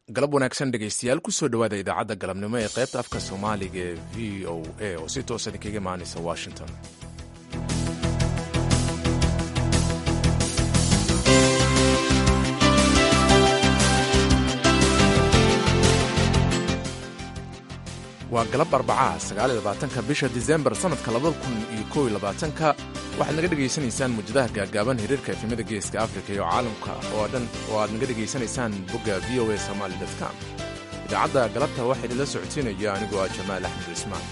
galab wanaagsan dhegaystayaal kusoo dhowaada idaacadda galabnimo ee qaybta afka soomaaliga ee v o a oo si toosan idinkaga imaanaysa washington waa galab arbacaha sagaaliyolabaatanka bisha disembar sannadka labada kun iyo kow iyo labaatanka waxaad naga dhegaysanaysaan muujadaha gaagaaban hiriirka efemada geeska afrika iyo caalamka oo dhan oo aad naga dhegaysanaysaan bogga v o a somaali com idaacadda galabta waxaa idinla socodsiinaya anigoo ah jamaal axmed cismaan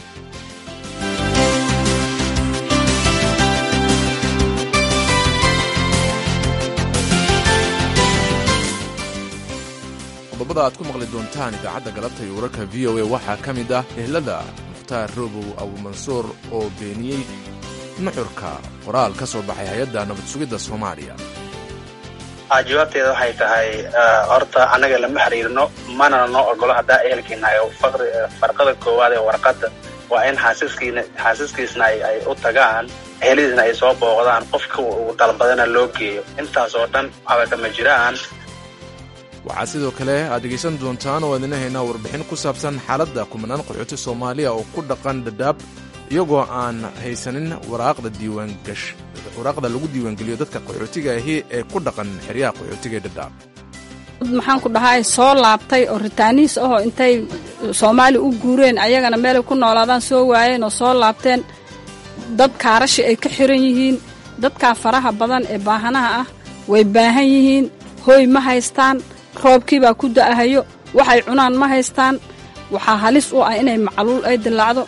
qodobada aad ku maqli doontaan idaacadda galabta iyo wararka v o a waxaa ka mid ah ehlada mukhtaar roobow abuumansuur oo beeniyey nuxurka qoraal ka soo baxay hay-adda nabad sugidda soomaaliya jawaabteeda waxay tahay horta annaga lama xiriirno manana noo ogolo haddaa ehelkiinahay farqada koowaad ee warqadda waa in xaasiskiina xaasiskiisna ay u tagaan ehelidiisna ay soo booqdaan qofka uu dalbadana loo geeyo intaas oo dhan abakama jiraan waxaa sidoo kale aad dhegaysan doontaan oo aadina haynaa warbixin ku saabsan xaaladda kumanaan qaxooti soomaaliya oo ku dhaqan dhadhaab iyagoo aan haysanin waraaqda diiwaangash waraaqda lagu diiwaangeliyo dadka qaxootiga ahi ee ku dhaqan xeryaha qaxootiga ee dhadhaab maxaan ku dhahay soo laabtay oo ritaaniis ahoo intay soomaali u guureen ayagana meelay ku noolaadaan soo waayeen oo soo laabteen dad kaarashi ay ka xiran yihiin dadkaa faraha badan ee baahanaha ah way baahan yihiin hooy ma haystaan roobkii baa ku da'ahayo waxay cunaan ma haystaan waxaa halis u ah inay macluul ay dillaacdo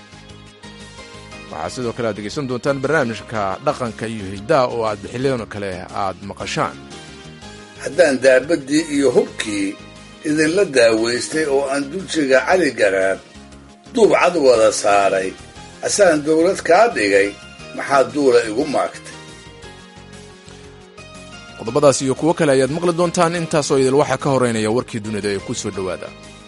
waxaa sidoo kale aad degaysan doontaan barnaamijka dhaqanka iyo hiddaha oo aad bixileeno kale aad maqashaan haddaan daabaddii iyo hubkii idinla daawaystay oo aan duljiga cali garaab duub cad wada saaray asaan dawlad kaa dhigay maxaa duula igu maagtay qodobadaas iyo kuwo kale ayaad maqli doontaan intaasoo idil waxaa ka horeynaya warkii dunida ee ku soo dhowaada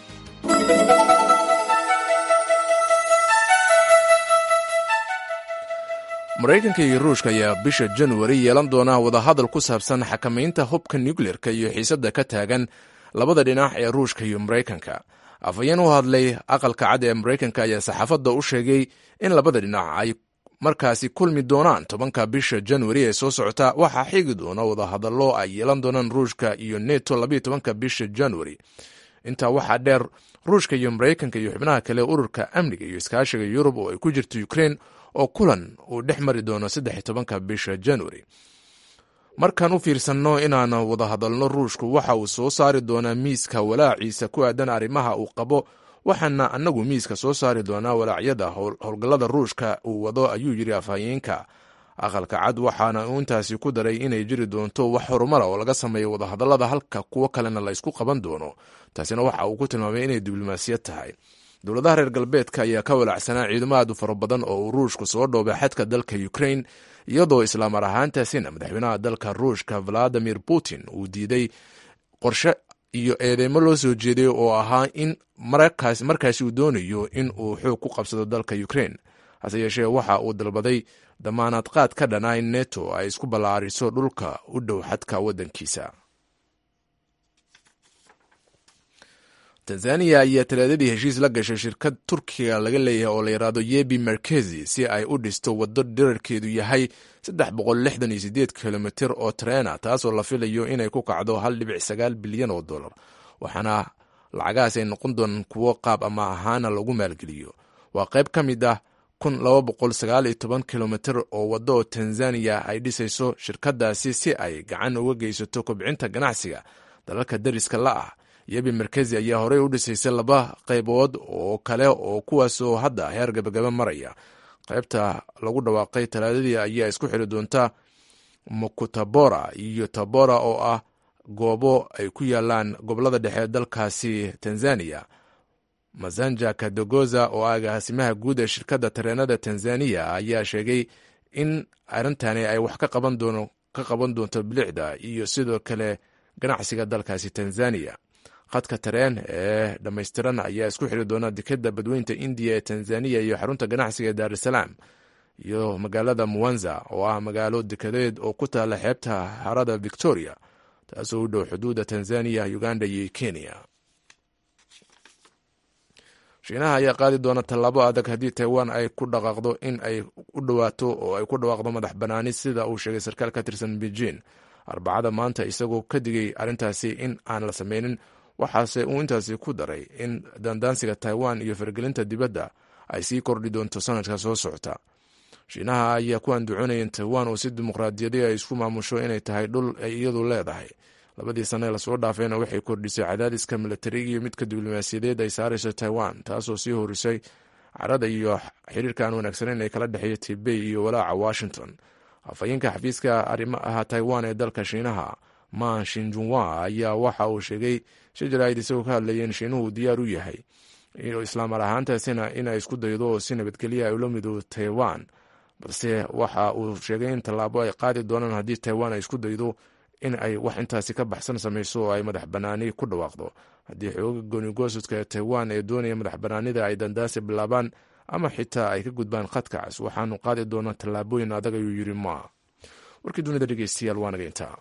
maraykanka iyo ruushka ayaa bisha januari yeelan doona wadahadal ku saabsan xakamaynta hubka nukleerka iyo xiisadda ka taagan labada dhinac ee ruushka iyo maraykanka afhayeen u hadlay aqalka cad ee maraykanka ayaa saxaafadda u sheegay in labada dhinac ay markaasi kulmi doonaan tobanka bisha januari ee soo socota waxaa xigi doona wadahadallo ay yeelan doonaan ruushka iyo neto labayo tobanka bisha januari intaa waxaa dheer ruushka iyo maraykanka iyo xubnaha kale ururka amniga iyo iskaashiga yurub oo ay ku jirto ukrein oo kulan uu dhex mari doono saddex iyo tobanka bisha januari markaan u fiirsanno inaan wadahadalno ruushku waxa uu soo saari doonaa miiska walaaciisa ku aadan arrimaha uu qabo waxaana annagu miiska soo saari doonaa walaacyada howlgallada ruushka uu wado ayuu yidhi afhayeenka aqalka cad waxaana uu intaasi ku daray inay jiri doonto wax horumara oo laga sameeyo wadahadallada halka kuwo kalena la ysku qaban doono taasina waxa uu ku tilmaamay inay diblomaasiyad tahay dowladaha reer galbeedka ayaa ka walacsanaa ciidamo aad u fara badan oo uu ruushku soo dhoobay xadka dalka ukrain iyadoo islaamar ahaantaasina madaxweynaha dalka ruushka valadimir putin uu diiday qorshe iyo eedeymo loo soo jeeday oo ahaa in markaasi uu doonayo in uu xoog ku qabsado dalka ukrain hase yeeshee waxa uu dalbaday damaanad qaad ka dhana in neto ay isku ballaariso dhulka u dhow xadka waddankiisa tanzaniya ayaa talaadadii heshiis la gashay shirkad turkiga laga leeyahay oo la yidhaahdo yebi merkezi si ay u dhisto waddo dhirarkeedu yahay kilomitir oo treena taasoo la filayo inay ku kacdo bilyan oo dolar waxaana lacagahaas ay noqon doonaan kuwo qaab ama ahaana lagu maalgeliyo waa qayb ka mid ah kilomitir oo waddo oo tanzaniya ay dhisayso shirkadaasi si ay gacan uga geysato kobcinta ganacsiga dalalka dariska la ah yebi merkezi ayaa horey u dhisaysay laba qaybood oo kale oo kuwaasoo hadda heer gabagaba maraya qaybta lagu dhawaaqay talaadadii ayaa isku xiri doonta mukutabora iyo tabora oo ah goobo ay ku yaalaan gobolada dhexe dalkaasi tanzaniya masanja kadogoza oo ah agaasimaha guud ee shirkadda tareenada tanzaniya ayaa sheegay in arrintani ay wax ka qaban doonto bilicda iyo sidoo kale ganacsiga dalkaasi tanzaniya khadka tareen ee dhammaystiran ayaa isku xiri doona dekeda badweynta indiya ee tanzaniya iyo xarunta ganacsiga ee daarusalaam iyo magaalada muwanza oo ah magaalo dekedeed oo ku taala xeebta harada victoria taasoo u dhow xuduudda tanzaniya uganda iyo kenya shiinaha ayaa qaadi doona tallaabo adag haddii taiwan ay ku dhaqaaqdo in ay u dhawaato oo ay ku dhawaaqdo madax banaani sida uu sheegay sarkaal ka tirsan beijing arbacada maanta isagoo ka digay arrintaasi in aan la sameynin waxaase uu intaasi ku daray in dandaansiga taiwan iyo faragelinta dibadda ay sii kordhi doonto sanadka soo socota shiinaha ayaa ku anducoonaya in taiwan oo si dimuqraadiyadi ay isku maamusho inay tahay dhul ay iyadu leedahay labadii sane lasoo dhaafayna waxay kordhisay cadaadiska milatari iyo midka diblomaasiyadeed ay saarayso taiwan taasoo sii horisay carada iyo xiriirka aan wanaagsaneyn ee kala dhexeeya tibey iyo walaaca washington afhayeenka xafiiska arrimaha taiwan ee dalka shiinaha ma shinjunwa ayaa waxa uu sheegay shajaraid isagoo ka hadlaya in shiinuhu diyaar u yahay islaamar ahaantaasina inay isku daydo oo si nabadgelya ay ula midoodo taiwan balse waxa uu sheegay in tallaabo ay qaadi doonaan haddii taiwan ay isku daydo in ay wax intaasi ka baxsan samayso oo ay madax banaani ku dhawaaqdo haddii xooga goonigoosudka ee taiwan ee doonaya madax banaanida ay dandaasi bilaabaan ama xitaa ay ka gudbaan khadka cas waxaanu qaadi doonaa tallaabooyin adag ayuu yiri ma warkii dunida dhegeystayaal waa naga intaa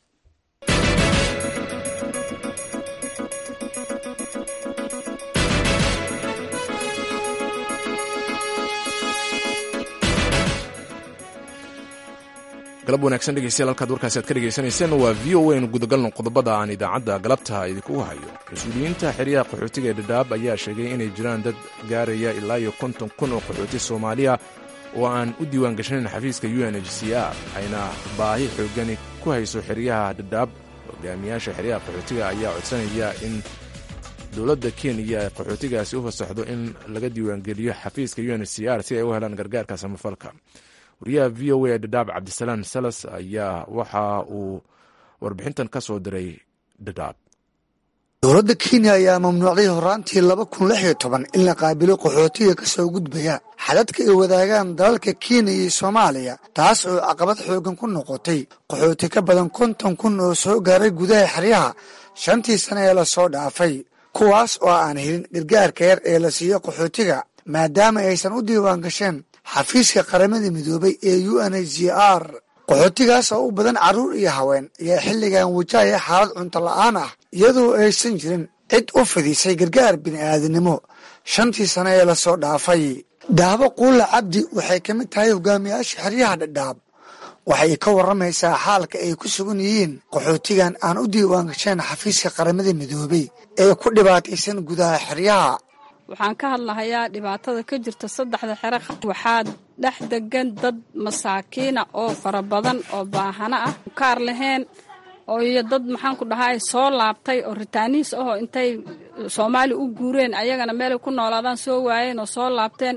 galab wanaagsan dhegeystayaal halkaad warkaasi aad ka dhegeysanayseen waa v o a nu gudagalno qodobada aan idaacadda galabta idinkugu hayo mas-uuliyiinta xeryaha qaxootiga ee dhadhaab ayaa sheegay inay jiraan dad gaaraya ilaa iyo konton kun oo qaxooti soomaaliya oo aan u diiwaan gashanayn xafiiska u n h c r ayna baahi xoogani ku hayso xeryaha dhadhaab hogaamiyaasha xeryaha qaxootiga ayaa codsanaya in dowladda kenya qaxootigaasi u fasaxdo in laga diiwaangeliyo xafiiska u n h c r si ay u helaan gargaarka samafalka wariyaha v o a dhadhaab cabdisalaam salas ayaa waxa uu warbixintan ka soo diray dhadhaab dowladda kenya ayaa mamnuucday horaantii laba kun lix iyo toban in la qaabilo qaxootiga ka soo gudbaya xadadka ay wadaagaan dalalka kenya iyo soomaaliya taas oo caqabad xoogan ku noqotay qaxooti ka badan konton kun oo soo gaaray gudaha xeryaha shantii sane ee lasoo dhaafay kuwaas oo aan helin gargaarka yar ee la siiyo qaxootiga maadaama aysan u diiwaan gasheen xafiiska qaramada midoobay ee u n h c r qaxootigaas oo u badan carruur iyo haween ayaa xilligan wajahaya xaalad cunto la'aan ah iyadoo aysan jirin cid u fidisay gargaar bini'aadinimo shantii sano ee lasoo dhaafay daabo quulla cabdi waxay ka mid tahay hogaamiyaasha xeryaha dhadhaab waxay ka warramaysaa xaalka ay ku sugan yihiin qaxootigan aan u diiwaan gasheen xafiiska qaramada midoobay ee ku dhibaataysan gudaha xeryaha waxaan ka hadlahayaa dhibaatada ka jirta saddexda xero waxaa dhex degan dad masaakiina oo fara badan oo baahano ah kaar lahayn oo iyo dad maxaan ku dhahay soo laabtay oo ritaaniis ahoo intay soomaali u guureen ayagana meelay ku noolaadaan soo waayeen oo soo laabteen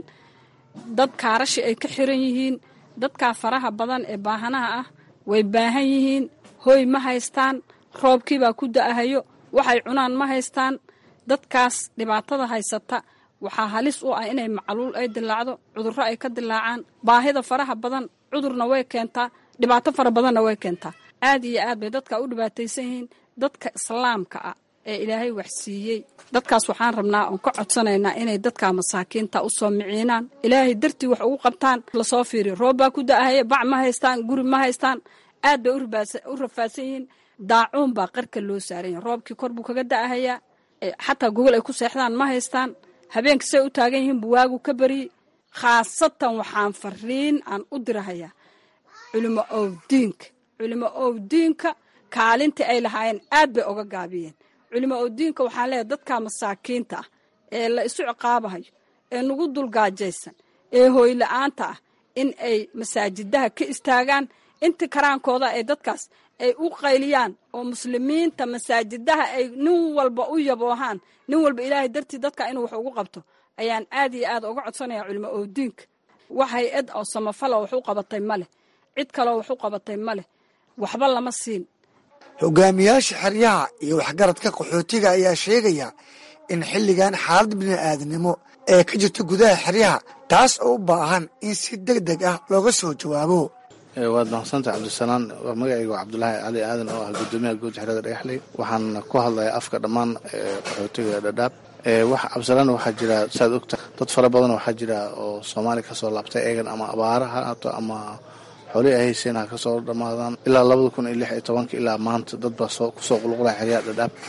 dad kaarashi ay ka xiran yihiin dadkaa faraha badan ee baahanaha ah way baahan yihiin hoy ma haystaan roobkiibaa ku da'ahayo waxay cunaan ma haystaan dadkaas dhibaatada haysata waxaa halis u ah inay macluul ay dilaacdo cudurro ay ka dilaacaan baahida faraha badan cudurna way keentaa dhibaato fara badanna way keentaa aad iyo aad bay dadka u dhibaataysan yihiin dadka islaamka ah ee ilaahay wax siiyey dadkaas waxaan rabnaa oon ka codsanaynaa inay dadka masaakiinta u soo miciinaan ilaahay dartii wax ugu qabtaan lasoo fiiriyo roob baa ku da'ahaya bac ma haystaan guri ma haystaan aad bay u rafaadsan yihiin daacuun baa qarka loo saaranya roobkii kor buu kaga da'ahayaa xataa gogol ay ku seexdaan ma haystaan habeenka say u taagan yihiin buwaagu ka bariyey khaasatan waxaan fariin aan u dirahayaa culimo owdiinka culimo owdiinka kaalintii ay lahaayeen aad bay oga gaabiyeen culimo owdiinka waxaan leeyahay dadka masaakiinta ah ee la isu ciqaabahayo ee nagu dulgaajaysan ee hooyla-aanta ah in ay masaajidaha ka istaagaan inta karaankooda ay dadkaas ay u qayliyaan oo muslimiinta masaajidaha ay nin walba u yaboohaan nin walba ilaahay dartii dadka inuu wax ugu qabto ayaan aad iyo aad uga codsanaya culimo owdiinka wax hay-ad oo samafala wax u qabatay ma leh cid kaloo wax u qabatay ma leh waxba lama siin hogaamiyaasha xeryaha iyo waxgaradka qaxootiga ayaa sheegaya in xilligan xaalad bini'aadnimo ee ka jirta gudaha xeryaha taas oo u baahan in si deg deg ah looga soo jawaabo waad mahadsantahay cabdisalaan waa magacayga waa cabdulaahi cali aadan oo ah gudoomiyaha guud xerada dhagaxley waxaan ku hadlayaa afka dhammaan qaxootiga dhadhaab cabdisalaan waxaa jira saad ogta dad fara badan waxaa jira oo soomaali kasoo laabtay eegan ama abaara ha haato ama xoolihii ay hayseen ha kasoo dhammaadaan ilaa labada kun iyo lix iyo tobanka ilaa maanta dad baa kusoo qulqulaya xeryaha dhadhaab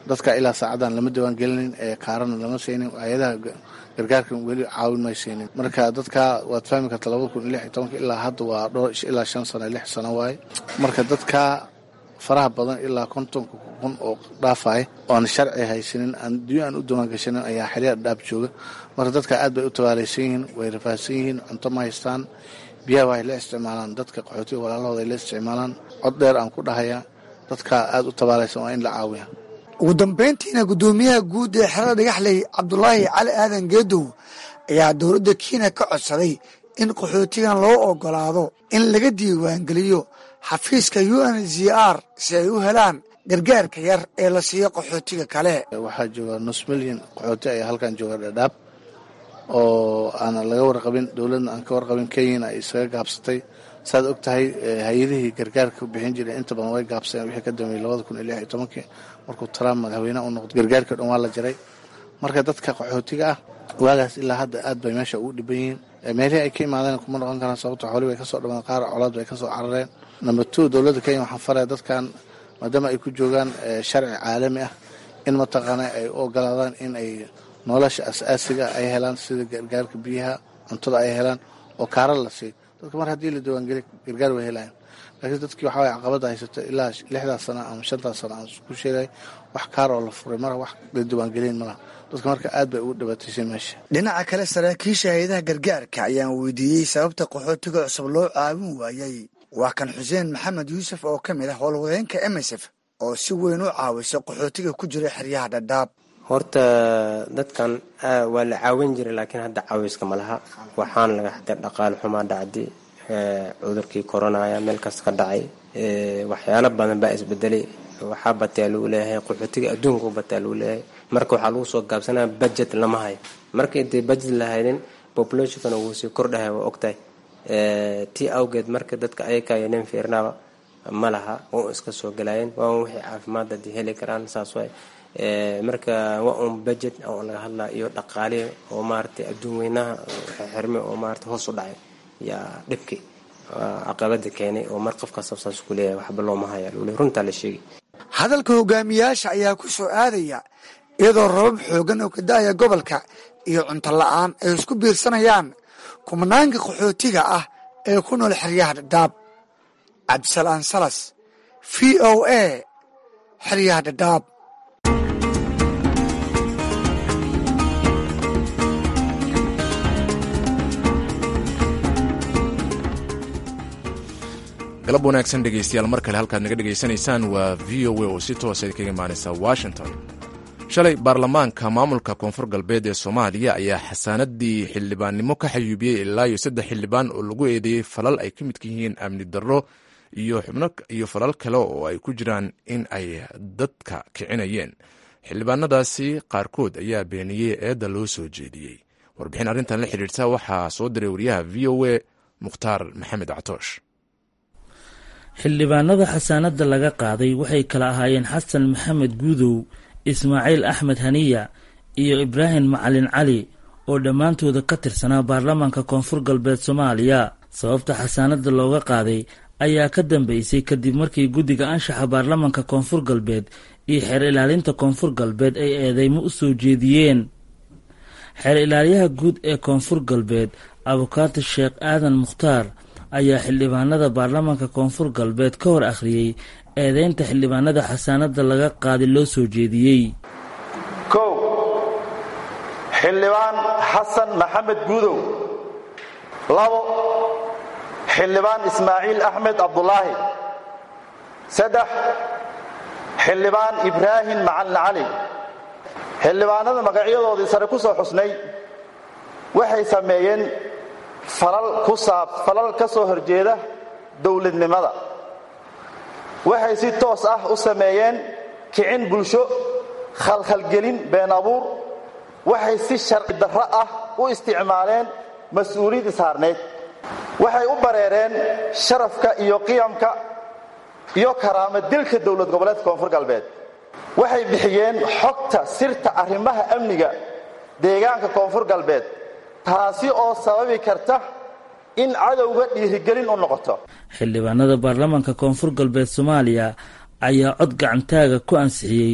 dadka ilaa saacadan lama diwaan gelinin ee kaarana lama siinin hay-adaha gargaarkan weli caawin may siinin marka dadka waad fahmi karta labada kun iyo lix iyo tobanka ilaa hadda waa dhowr ilaa shan sano lix sano waaye marka dadka faraha badan ilaa kontonka kun oo dhaafay oan sharci haysanin adduunya aan u diiwaangashanin ayaa xeryaha dhaab jooga marka dadka aad bay u tabaalaysan yihiin way rafaahsan yihiin cunto ma haystaan biyaha waxay la isticmaalaan dadka qaxootiga walaalahooda ay la isticmaalaan cod dheer aan ku dhahaya dadka aad u tabaalaysan waa in la caawiya ugu dambayntiina guddoomiyaha guud ee xerada dhagaxley cabdulaahi cali aadan geedow ayaa dowladda kenya ka codsaday in qaxootigan loo ogolaado in laga diiwaangeliyo xafiiska u n z r si ay u helaan gargaarka yar ee la siiyo qaxootiga kale waxaa jooga nus milyan qaxooti ayaa halkan jooga dhadhaab oo aan laga warqabin dowladna aan ka warqabin kenyana ay isaga gaabsatay saad og tahay hay-adihii gargaarka bixin jiray inta badan way gaabsadeen wixii ka dambeeyey labada kun iyo lix iyo tobankii markuu trump madaxweyneha u noqday gargaarkii dhan waa la jaray marka dadka qaxootiga ah waagaas ilaa hadda aad bay meesha ugu dhiban yihiin meelihii ay ka imaadeen kuma noqon karaan sababto xoolii bay kasoo dhamaan qaar colaad bay kasoo carareen number two dowladda kenya waxaan faraya dadkan maadaama ay ku joogaan sharci caalami ah in mataqaana ay u ogolaadaan in ay nolosha as-aasiga ay helaan sida gargaarka biyaha cuntada ay helaan oo kaara la siiyo dadka mar haddii la diiwaangeli gargaar way helayan laakiin dadkii waxaa waye caqabada haysato ilaa lixdaas sano ama shantaas sano aan ku sheegay wax kaar oo la furay mara wax la diiwaangelin malaha dadka marka aad bay ugu dhibaataysay meesha dhinaca kale saraakiisha hay-adaha gargaarka ayaan weydiiyey sababta qaxootiga cusub loo caawin waayey waa kan xuseen maxamed yuusuf oo ka mid ah howlwadeenka emesef oo si weyn u caawisa qaxootiga ku jira xeryaha dhadhaab horta dadkan waa la caawin jiray laakiin hadda caawiska ma laha waxaana laga xaday dhaqaale xumaa dhacdi cudurkii koronaya meel kasta ka dhacay waxyaalo badan baa isbedelay waxaa bataa lagu leeyahay qaxootiga adduunka u bataa lagu leeyahay marka waxaa lagu soo gaabsanaya budget lama hayo marka intay budget lahaynin populationkana wuu sii kordhahay waa ogtahay tii awgeed marka dadka ayakayo nin fiirnaaba ma laha waa iska soo galayeen waa wixii caafimaad hadii heli karaan saas waay marka waa un budget oo laga hadlaa iyo dhaqaalihi oo maaragtay adduun weynaha xirme oo maarata hoos u dhacay yaa dhibki caqabada keenay oo mar qofka sabsaas ku leeyahay waxba looma haya lule runtaa la sheegay hadalka hogaamiyaasha ayaa ku soo aadaya iyadoo rabab xoogan oo ka da-aya gobolka iyo cunto la-aan ay isku biirsanayaan kumanaanka qaxootiga ah ee ku nool xeryaha dhadhaab cabdisalaan salas v o a xeryaha dhadhaab galab wanaagsan dhegaystayaal mar kale halkaad naga dhegaysanaysaan waa v o a oo si toosa kaga imaanaysa washington shalay baarlamaanka maamulka koonfur galbeed ee soomaaliya ayaa xasaanadii xildhibaannimo ka xayuubiyey ilaa iyo saddex xildhibaan oo lagu eedeeyey falal ay ka midka yihiin amni darro iyo xubno iyo falal kale oo ay ku jiraan in ay dadka kicinayeen xildhibaanadaasi qaarkood ayaa beeniyey eedda loo soo jeediyey warbixin arrintan la xidhiirta waxaa soo diray wariyaha v o a mukhtaar maxamed catoosh xildhibaanada xasaanadda laga qaaday waxay kala ahaayeen xasan maxamed guudow ismaaciil axmed haniya iyo ibraahim macalin cali oo dhammaantooda ka tirsanaa baarlamaanka koonfur galbeed soomaaliya sababta xasaanadda looga qaaday ayaa ka dambeysay kadib markii guddiga anshaxa baarlamaanka koonfur galbeed iyo xeer ilaalinta koonfur galbeed ay eedeymo u soo jeediyeen xeer ilaaliyaha guud ee koonfur galbeed abukaati sheekh aadan mukhtaar ayaa xildhibaanada baarlamaanka koonfur galbeed ka hor akhriyey eedeynta xildhibaanada xasaanadda laga qaaday loo soo jeediyey kow xildhibaan xasan maxamed guudow labo xildhibaan ismaaciil axmed cabdulaahi saddex xildhibaan ibraahim macalin cali xildhibaanada magacyadoodii sare ku soo xusnay waxay sameeyeen falal ka soo horjeeda dowladnimada waxay si toos ah u sameeyeen kicin bulsho khalkhalgelin been abuur waxay si sharci darro ah u isticmaaleen mas-uuliyad ishaarneyd waxay u bareereen sharafka iyo qiyamka iyo karaama dilka dowlad goboleedka koonfur galbeed waxay bixiyeen xogta sirta arrimaha amniga deegaanka koonfur galbeed taasi oo sababi karta in cadowga dhiirigelin u noqoto xildhibaanada baarlamaanka koonfur galbeed soomaaliya ayaa cod gacantaaga ku ansixiyey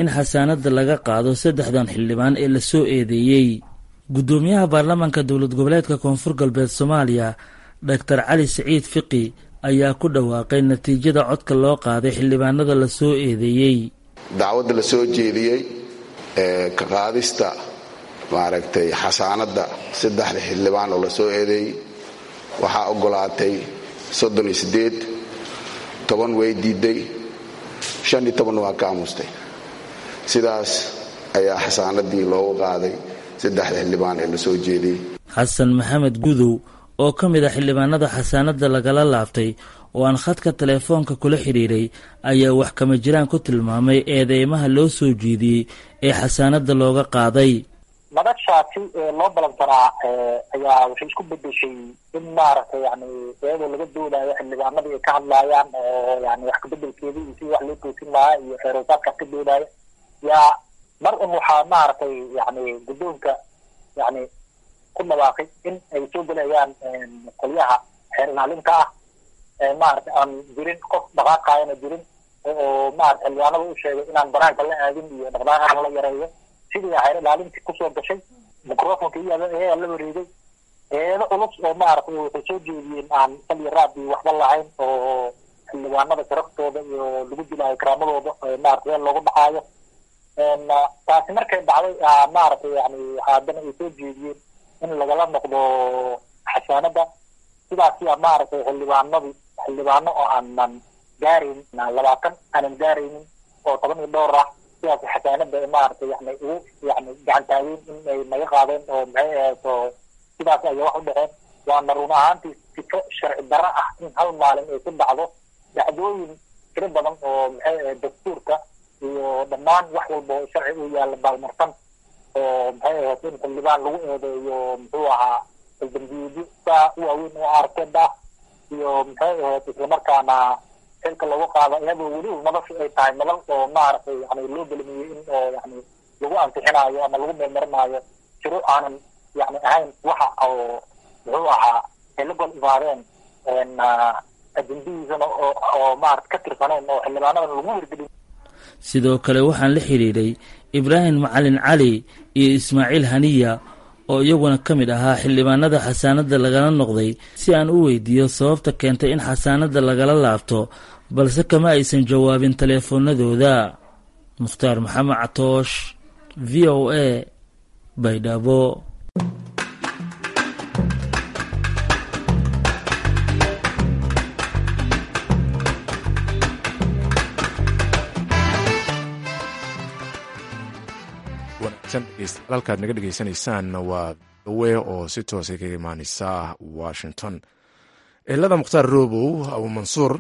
in xasaanada laga qaado saddexdan xildhibaan ee lasoo eedeeyey guddoomiyaha baarlamaanka dowlad goboleedka koonfur galbeed soomaaliya doctor cali siciid fiqi ayaa ku dhawaaqay natiijada codka loo qaaday xildhibaanada lasoo eedeeyey dacwadda la soo jeediyey ee ka qaadista maaragtay xasaanadda saddexda xildhibaan oo lasoo eedeeyey waxaa ogolaatay soddon iyo siddeed toban way diiday shan iyo toban waa ka aamustay sidaas ayaa xasaanadii loogu qaaday saddexda xildhibaan ee lasoo jeediyey xasan maxamed gudow oo ka mid a xildhibaanada xasaanada lagala laabtay oo aan khadka teleefoonka kula xidhiiray ayaa wax kama jiraan ku tilmaamay eedeymaha loo soo jeediyey ee xasaanada looga qaaday madashaasi loo balansanaa ayaa waxay isku bedeshay in maaragtay yani iyadoo laga doodayo xildhibaanadii ay ka hadlaayaan oo yani wax kabedelkeeda iyo sidii wax loo toosin lahaa iyo xeeroosaadkaas ka doodaya yaa mar un waxaa maaragtay yani guddoonka yani ku dhawaaqay in ay soo gelayaan qolyaha xeer ilaalinka ah maaragtay aan jirin qof dhaqaaqaayana jirin oo maarata xildhibaanada u sheegay inaan banaanka la aadin iyo dhaqdhaqaaqa la yareeyo sidii xeer ilaalintii kusoo gashay microfonka iyada ayaa la wareegay eedo culus oo maaragtay waxay soo jeediyeen aan sal iyo raad iyo waxba lahayn oo xildhibaanada sharaftooda iyo lagu dilaayo karaamadooda maarata meel loogu dhacaayo taasi markay dhacday maaragtay yani haddana ay soo jeediyeen in lagala noqdo xasaanada sidaasiya maaragtay xildhibaanadii xildhibaano oo aanan gaarayn labaatan aanan gaaraynin oo toban iyo dhowr ah sidaas xasaanada maaragtay yani ugu yani gacan taageen in ay naga qaadeen oo maxay ahayd oo sidaas ayay wax u dhaceen waana run ahaantii sifo sharci darro ah in hal maalin ay ku dhacdo dhacdooyin tiro badan oo maxay ahayd dastuurka iyo dhammaan wax walba oo sharci u yaalla baalmarsan oo maxay ahayd in xildhibaan lagu eedeeyo muxuu ahaa dambiyeedyo saa u waaweyn oo arkeed ah iyo maxay ahayd islamarkaana xilka lagu qaado iyadoo weliba madashu ay tahay madal oo maaragtay yani loo belamiyey in oo yani lagu ansixinaayo ama lagu meelmarinaayo jiro aanan yani ahayn waxa oo muxuu ahaa ay la gol imaadeen ajendihiisana oo maarata ka tirsaneen oo xildhibaanadan lagu hirgelin sidoo kale waxaan la xidhiidhay ibraahim macalin cali iyo ismaaciil haniya oo iyaguna ka mid ahaa xildhibaanada xasaanada lagala noqday si aan u weydiiyo sababta keentay in xasaanada lagala laabto balse kama aysan jawaabin taleefoonadooda mukhtaar maxamed catoosh v o a baydhabo halkaad naga dhegeysaneysaan waa dawe oo si toosa kaga imaaneysa washington ehelada mukhtaar robow abumansuur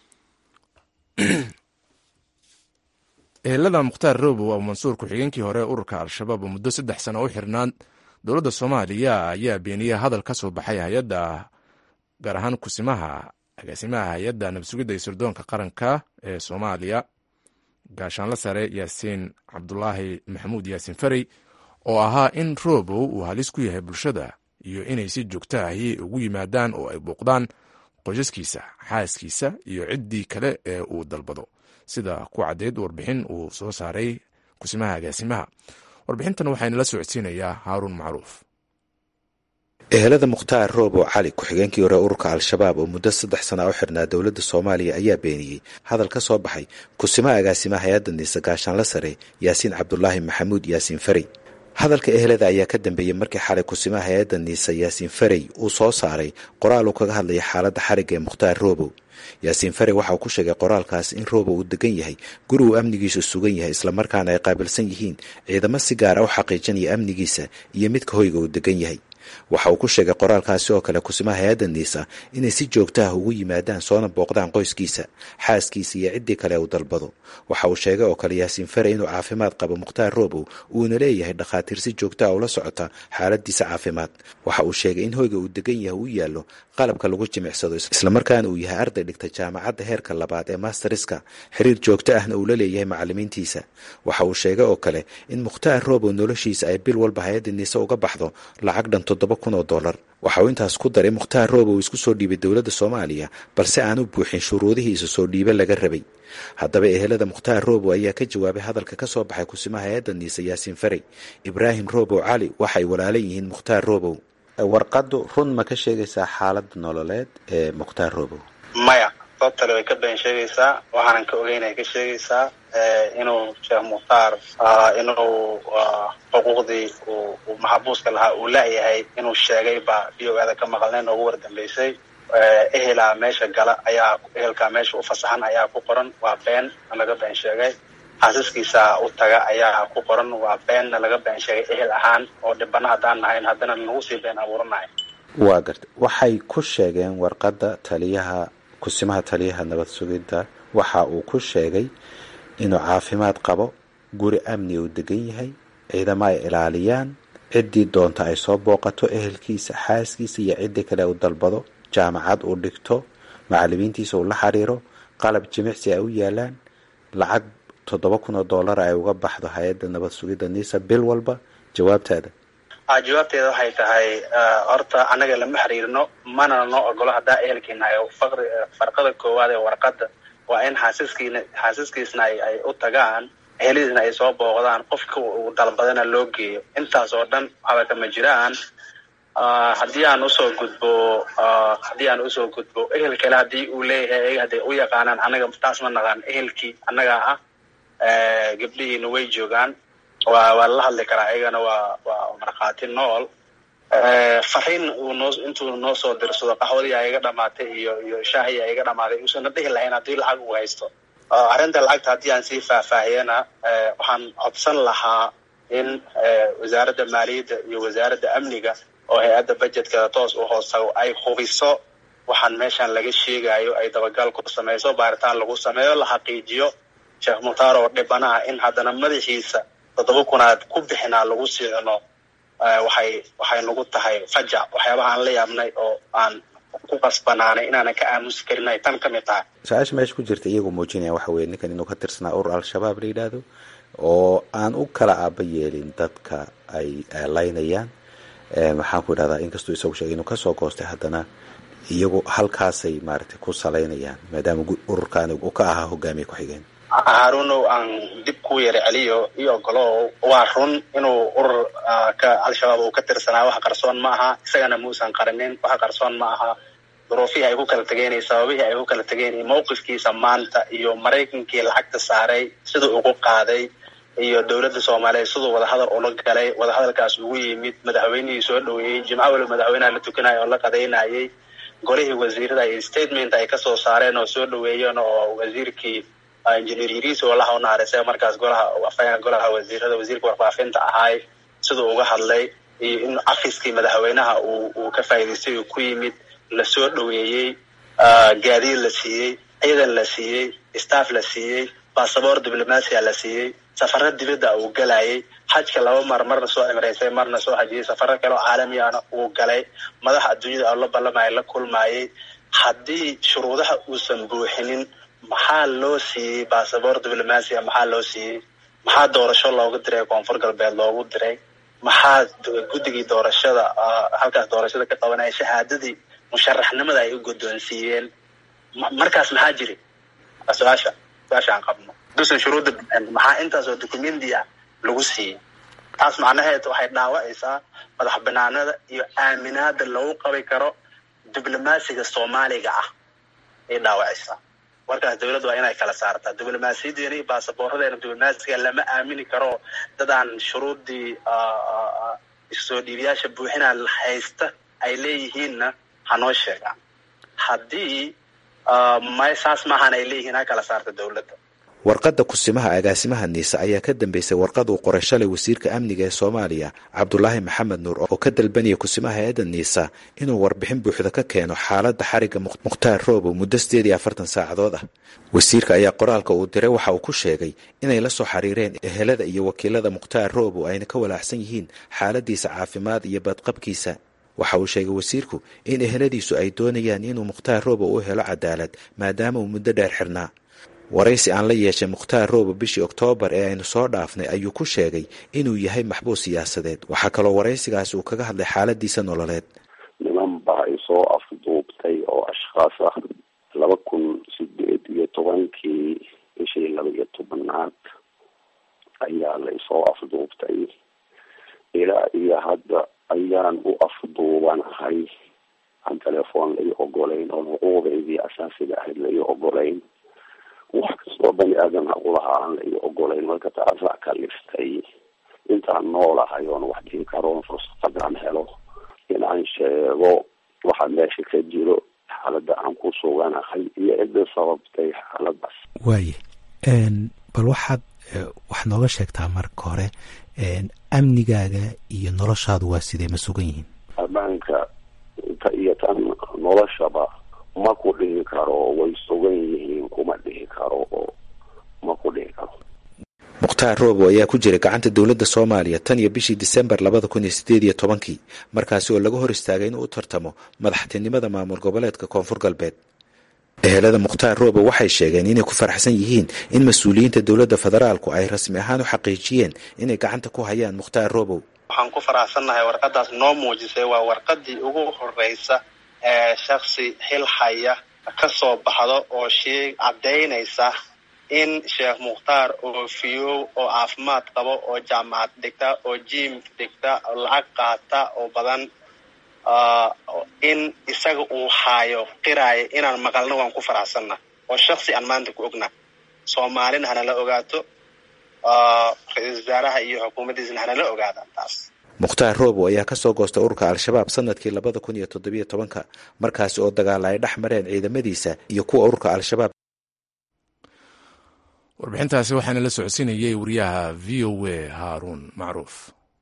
ehelada mukhtaar robow abumansuur ku-xigeenkii hore ururka al-shabaab oo muddo saddex sano u xirnaan dowladda soomaaliya ayaa beeniyey hadal ka soo baxay hay-adda gaar ahaan kusimaha agaasimaha hay-adda nabadsugidda iyo sirdoonka qaranka ee soomaaliya gaashaanla sare yaasiin cabdulaahi maxamuud yaasiin farey oo ahaa in robow uu halis ku yahay bulshada iyo inay si joogta ahi ugu yimaadaan oo ay bouqdaan qoysaskiisa xaaskiisa iyo ciddii kale ee uu dalbado sida ku caddeyd warbixin uu soo saaray kusimaha agaasimaha warbixintan waxaana la socodsiinayaa haaruun macruuf ehelada mukhtaar roobow cali ku-xigeenkii hore ururka al-shabaab oo muddo saddex sana u xirnaa dowladda soomaaliya ayaa beeniyey hadal ka soo baxay kusimaha agaasimaha hay-adda niise gaashaanla sare yaasiin cabdulaahi maxamuud yaasiin farey hadalka ehelada ayaa ka dambeeyey markii xalay kusimaha hay-adda niise yaasiin farey uu soo saaray qoraal uu kaga hadlaya xaaladda xarigga ee mukhtaar roobow yaasiin farey waxa uu ku sheegay qoraalkaas in roobow uu degan yahay guri uu amnigiisu sugan yahay islamarkaana ay qaabilsan yihiin ciidamo si gaara u xaqiijinaya amnigiisa iyo midka hoyga uu degan yahay waxa uu ku sheegay qoraalkaasi oo kale kusimaha hay-adda niisa inay si joogta ah ugu yimaadaan soona booqdaan qoyskiisa xaaskiisa iyo ciddii kale uu dalbado waxa uu sheegay oo kale yaasiin fare inuu caafimaad qabo mukhtaar roobow uuna leeyahay dhakhaatiir si joogta ah ula socota xaaladiisa caafimaad waxa uu sheegay in hoyga uu degan yahay uu yaallo qalabka lagu jimicsado islamarkaana uu yahay arday dhigta jaamacadda heerka labaad ee masteriska xiriir joogto ahna uu la leeyahay macalimiintiisa waxa uu sheegay oo kale in mukhtaar roobow noloshiisa ay bil walba hay-adda niise uga baxdo lacag dhan toddoba kun oo dollar waxa uu intaas ku daray mukhtaar roobo uu isku soo dhiibay dowladda soomaaliya balse aan u buuxin shuruudihii isa soo dhiibe laga rabay haddaba ehelada mukhtaar roobo ayaa ka jawaabay hadalka ka soo baxay kusimaha hay-adda niisa yaasiin farey ibraahim roobow cali waxay walaalan yihiin mukhtaar roobow warqaddu run ma ka sheegaysaa xaaladda nololeed ee mukhtaar roobow maya sababtale way ka been sheegaysaa waxaanan ka ogeynay ka sheegaysaa inuu sheekh mukhtaar inuu xuquuqdii uu maxabuuska lahaa uu la-yahay inuu sheegay baa v o ada ka maqalnay noogu wardambeysay ehelaa meesha gala ayaa ehelkaa meesha u fasaxan ayaa ku qoran waa been laga been sheegay xaasiskiisa u taga ayaa ku qoran waa beenna laga been sheegay ehel ahaan oo dhibana haddaan nahayn haddana nagu sii been abuuranahay waa garta waxay ku sheegeen warqadda taliyaha kusimaha taliyaha nabad sugidda waxa uu ku sheegay inuu caafimaad qabo guri amni uu degan yahay ciidamo ay ilaaliyaan ciddii doonta ay soo booqato ehelkiisa xaaskiisa iyo ciddii kale uu dalbado jaamacad uu dhigto macalimiintiisa uu la xiriiro qalab jimicsi ay u yaalaan lacag toddoba kun oo dollar ay uga baxdo hay-adda nabad sugidda niisa bil walba jawaabtaada jawaabteeda waxay tahay horta annaga lama xiriirno mana noo ogolo haddaa ehelkiina ay faqri farqada koowaad ee warqadda waa in xaasiskiina xaasiskiisna ay ay u tagaan ehelidiisna ay soo booqdaan qofka uu dalbadana loo geeyo intaas oo dhan waxba kama jiraan haddii aan usoo gudbo haddii aan usoo gudbo ehel kale haddii uu leeyahay ayaga hadday u yaqaanaan annaga taas ma naqaan ehelkii annagaa ah gabdhihiina way joogaan waa waa lala hadli karaa ayagana waa waa markhaati nool fariin uu noo intuu noo soo dirsado qaxwadii a iga dhamaatay iyo iyo shaahii a iga dhamaaday uusana dhihi lahayn haddii lacag uu haysto arrinta lacagta haddii aan sii faahfaahiyana waxaan codsan lahaa in wasaaradda maaliyadda iyo wasaaradda amniga oo hay-adda budgetkada toos u hoostago ay hubiso waxaan meeshan laga sheegayo ay dabagal ku samayso baaritaan lagu sameeyo la xaqiijiyo sheekh mukhtaar oo dhibana ah in haddana madaxiisa toddoba kunaad ku bixinaa lagu siicno waxay waxay nagu tahay fajac waxyaabaha aan la yaabnay oo aan ku qasbanaanay inaanan ka aamusi karin ay tan ka mid tahay su-aasha meesha ku jirta iyagoo muujinaya waxa weye ninkan inuu ka tirsanaa urur al-shabaab la yidhaahdo oo aan u kala aaba yeelin dadka ay laynayaan maxaan ku idhahdaa inkastuu isagu sheegay inuu kasoo goostay haddana iyagu halkaasay maaragtay ku salaynayaan maadaama ururkaani uu ka ahaa hogaamiye ku-xigeen haarunow aan dib ku yara celiyo iyo ogolow waa run inuu urur ka al-shabaab uu ka tirsanaa wax qarsoon ma aha isagana muusan qarinin wax qarsoon ma aha duruufihii ay ku kala tegeen iyo sababihii ay ku kala tegeen iyo mawqifkiisa maanta iyo maraykankii lacagta saaray siduu ugu qaaday iyo dowladda soomaaliyeed siduu wadahadal ula galay wadahadalkaas ugu yimid madaxweynihii soo dhoweeyey jimco waliba madaxweynaha la tukanaya oo la qadaynayay golihii wasiirada iyo statement ay kasoo saareen oo soo dhoweeyeen oo wasiirkii engineer yiriis oo laha unaharisay markaas golaha afayaan golaha wasiirada wasiirka warfaafinta ahaay siduu uga hadlay iyo in cafiskii madaxweynaha uu uu ka faa'idaystay uu ku yimid lasoo dhoweeyey gaadiid la siiyey ciidan la siiyey staff la siiyey basaboor diblomasia la siiyey safaro dibadda uu galayay xajka laba mar marna soo cimraysay marna soo hajiyey safaro kale oo caalami ahna uu galay madaxa adduunyada oo la ballamaya la kulmayay haddii shuruudaha uusan buuxinin maxaa loo siiyey basaboor diblomasia maxaa loo siiyey maxaa doorasho loogu diray koonfur galbeed loogu diray maxaa guddigii doorashada halkaas doorashada ka qabanaya shahaadadii musharaxnimada ay u guddoonsiiyeen markaas maxaa jiri su-aasha su-aasha aan qabno dusan shuruudda maxaa intaasoo documenti ah lagu siiyey taas macnaheed waxay dhaawacaysaa madax banaanada iyo aaminaada lagu qabi karo diblomaasiga soomaaliga ah ay dhaawacaysaa markaas dawladda waa inay kala saartaa diblomaasiyadeena iyo baasaboorradeena diblomaasiga lama aamini karo dad aan shuruuddii soo dhiibayaasha buuxinaa haysta ay leeyihiinna hanoo sheegaan haddii may saas maahan ay leeyihiin ha kala saarta dawladda warqadda kusimaha agaasimaha niise ayaa ka dambeysay warqad uu qoray shalay wasiirka amniga ee soomaaliya cabdulaahi maxamed nuur oo ka dalbanaya kusimaha hay-adda niisa inuu warbixin buuxda ka keeno xaaladda xarigga mukhtaar roobow muddo sideed iyo afartan saacadood ah wasiirka ayaa qoraalka uu diray waxa uu ku sheegay inay la soo xiriireen ehelada iyo wakiilada mukhtaar roobow ayna ka walaacsan yihiin xaaladiisa caafimaad iyo badqabkiisa waxa uu sheegay wasiirku in eheladiisu ay doonayaan inuu mukhtaar roobow u helo cadaalad maadaama uu muddo dheer xirnaa waraysi aan la yeeshay mukhtaar roobo bishii oktoobar ee aynu soo dhaafnay ayuu ku sheegay inuu yahay maxbuus siyaasadeed waxaa kaloo waraysigaasi uu kaga hadlay xaaladiisa nololeed niman baa isoo afduubtay oo ashkhaas ah laba kun sideed iyo tobankii bishii laba iyo tobanaad ayaa la isoo afduubtay ilaa iyo hadda ayaan u afduubanahay aan telefoon lai ogolayn oo xuquuqdaydii asaasiga ahayd lai ogolayn wax kastoo bani aadan aqulahaa aan lai ogolayn marka taasaa kaliftay intaan noolahay oon wax dhihi karoon fursadaan helo inaan sheego waxa meesha ka jiro xaaladda aan ku suganahay iyo cidda sababtay xaaladaas waaye bal waxaad wax nooga sheegtaa marka hore amnigaaga iyo noloshaadu waa sidee ma sugan yihiin ammaanka ta iyo tan noloshaba ma ku dhihi karo way sugan yihiin kuma dhihi karo oo ma ku dhihi karo mukhtaar roobo ayaa ku jira gacanta dowladda soomaaliya tan iyo bishii disembar labada kun iyo sideed iyo tobankii markaasi oo laga hor istaagay inuu u tartamo madaxtinimada maamul goboleedka koonfur galbeed ehelada mukhtaar roobo waxay sheegeen inay ku faraxsan yihiin in mas-uuliyiinta dowladda federaalku ay rasmi ahaan u xaqiijiyeen inay gacanta ku hayaan mukhtaar roobow waxaan ku faraxsannahay warqadaas noo muujisay waa warqadii ugu horeysa ee shaksi xil haya ka soo baxdo oo sheeg caddaynaysa in sheekh mukhtaar oo fiyow oo caafimaad qabo oo jaamacad dhigta oo jiim dhigta oo lacag qaata oo badan in isaga uu haayo qiraayo inaan maqalno waan ku faraxsanna oo shaksi aan maanta ku ogna soomaalina hanala ogaato ra-iisul wasaaraha iyo xukuumaddiisna hanala ogaadaan taas mukhtaar roobo ayaa kasoo goostay ururka al-shabaab sanadkii labada kun iyo toddobiyo tobanka markaasi oo dagaala ay dhex mareen ciidamadiisa iyo kuwa ururka al-shabaab warbixintaasi waxaana la socodsiinayay wariyaha v o a haaruun macruuf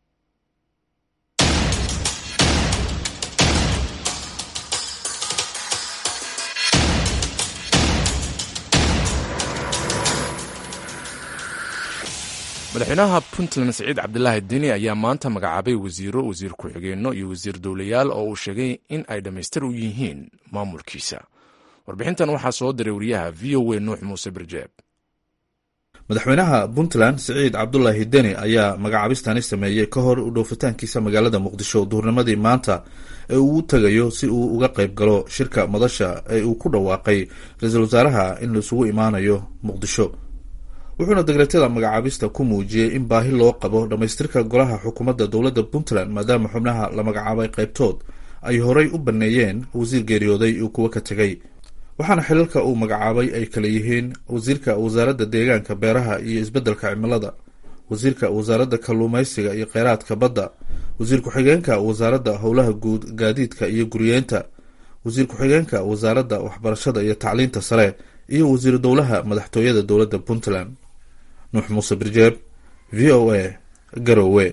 madaxweynaha puntland saciid cabdilaahi deni ayaa maanta magacaabay wasiiro wasiir ku-xigeenno iyo wasiir dowlayaal oo uu sheegay in ay dhammaystir u yihiin maamulkiisa warbixintan waxaa soo diray wariyaha v o a nuux muuse birjeeb madaxweynaha puntland siciid cabdulaahi deni ayaa magacaabistani sameeyey ka hor u dhoofitaankiisa magaalada muqdisho duhurnimadii maanta ee uu u tegayo si uu uga qayb galo shirka madasha ee uu ku dhawaaqay ra-iisul wasaaraha in laisugu imaanayo muqdisho wuxuuna degreetyada magacaabista ku muujiyey in baahi loo qabo dhammaystirka golaha xukuumadda dowladda puntland maadaama xubnaha la magacaabay qaybtood ay horay u banneeyeen wasiir geeriyooday iyo kuwo ka tegay waxaana xilalka uu magacaabay ay kala yihiin wasiirka wasaaradda deegaanka beeraha iyo isbeddelka cimilada wasiirka wasaaradda kalluumaysiga iyo kheyraadka badda wasiir ku-xigeenka wasaaradda howlaha guud gaadiidka iyo guriyeenta wasiir ku-xigeenka wasaaradda waxbarashada iyo tacliinta sare iyo wasiiru dowlaha madaxtooyada dowladda puntland nuux muuse birjeeb v o a garowe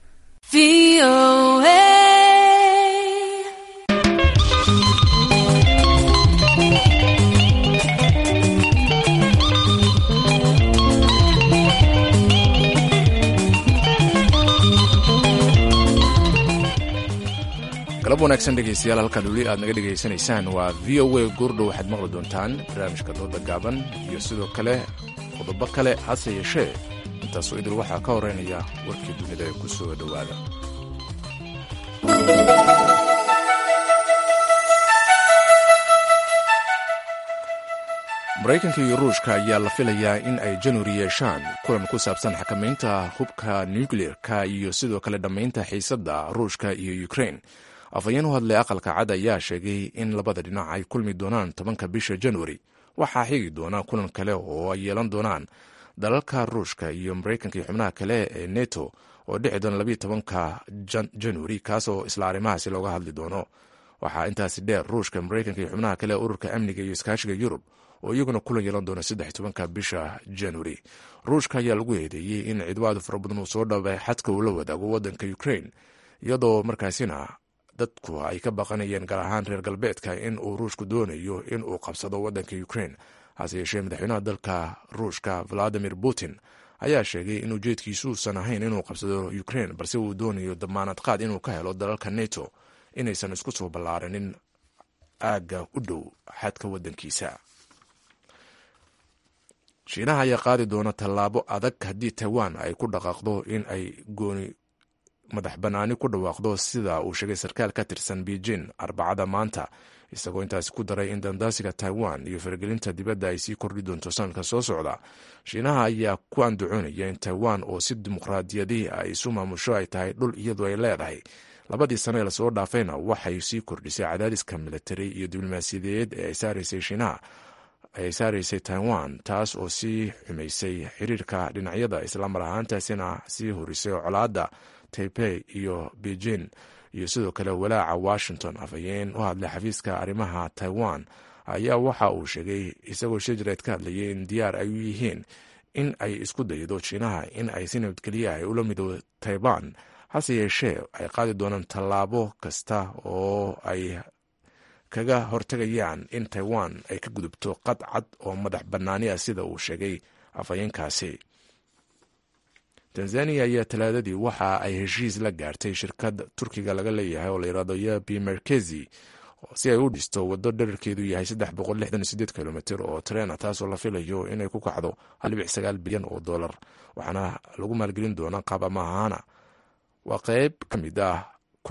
galab wanaagsan dhegaystayaal halkaad weli aad naga dhegaysanaysaan waa v o a goordhow waxaad maqli doontaan barnaamijka dooda gaaban iyo sidoo kale qodobo kale hase yeeshee intaasoo idil waxaa ka horeynaya warkii dunida ee ku soo dhowaada maraykanka iyo ruushka ayaa la filayaa in ay januari yeeshaan kulan ku saabsan xakamaynta hubka nucleer-ka iyo sidoo kale dhammaynta xiisadda ruushka iyo ukrain afhayeen u hadlay aqalka cad ayaa sheegay in labada dhinac ay kulmi doonaan tobanka bisha januari waxaa xigi doona kulan kale oo ay yeelan doonaan dalalka ruushka iyo maraykanka iyo xubnaha kale ee neto oo dhici doona labiiyo tobanka januari kaas oo isla arrimahaasi looga hadli doono waxaa intaasi dheer ruushka maraykanka iyo xubnaha kale ee ururka amniga iyo iskaashiga yurub oo iyaguna kulan yeelan doona saddex tobanka bisha januari ruushka ayaa lagu eedeeyey in ciidamada fara badan uu soo dhabay xadka uu la wadaago wadanka ukrain iyadoo markaasina dadku ay ka baqanayeen gaar ahaan reer galbeedka in uu ruushku doonayo in uu qabsado wadanka ukrain hase yeeshee madaxweynaha dalka ruushka valadimir putin ayaa sheegay in ujeedkiisu uusan ahayn inuu qabsado ukrain balse uu doonayo damaanad qaad inuu ka helo dalalka neto inaysan isku soo ballaaranin aagga u dhow xadka wadankiisa shiinaha ayaa qaadi doona tallaabo adag haddii taiwan ay ku dhaqaaqdo in ay gooni madax bannaani ku dhawaaqdo sida uu sheegay sarkaal ka tirsan beijing arbacada maanta isagoo intaasi ku daray in dandaasiga taiwan iyo faragelinta dibadda ay sii kordhi doonto sanadka soo socda shiinaha ayaa ku andacoonaya in taiwan oo si dimuqraadiyadii ay isu maamusho ay tahay dhul iyadu ay leedahay labadii sane ee lasoo dhaafayna waxay sii kordhisay cadaadiska militari iyo diblomaasiyadeed ee ay saaraysay shiinaha ay saaraysay taiwan taas oo sii xumaysay xiriirka dhinacyada islamar ahaantaasina sii horisay colaadda taipei iyo beijing iyo sidoo kale walaaca washington afhayeen u hadlay xafiiska arrimaha taiwan ayaa waxa uu sheegay isagoo shijreed ka hadlayay in diyaar ay u yihiin in ay isku daydo shiinaha in ay si nabadgelya ay ula midoodo taiban hase yeeshee ay qaadi doonaan tallaabo kasta oo ay kaga hortegayaan in taiwan ay ka gudubto qad cad oo madax bannaani ah sida uu sheegay afhayeenkaasi tanzaniya ayaa talaadadii waxa ay heshiis la gaartay shirkad turkiga laga leeyahay oo layirahdo yabi merkezi si ay u dhisto waddo dherarkeedu yahay kilomitr oo treena taasoo la filayo inay ku kacdo bilyan oo dolar waxaana lagu maalgelin doonaa qaab amahaana waa qeyb ka mid ah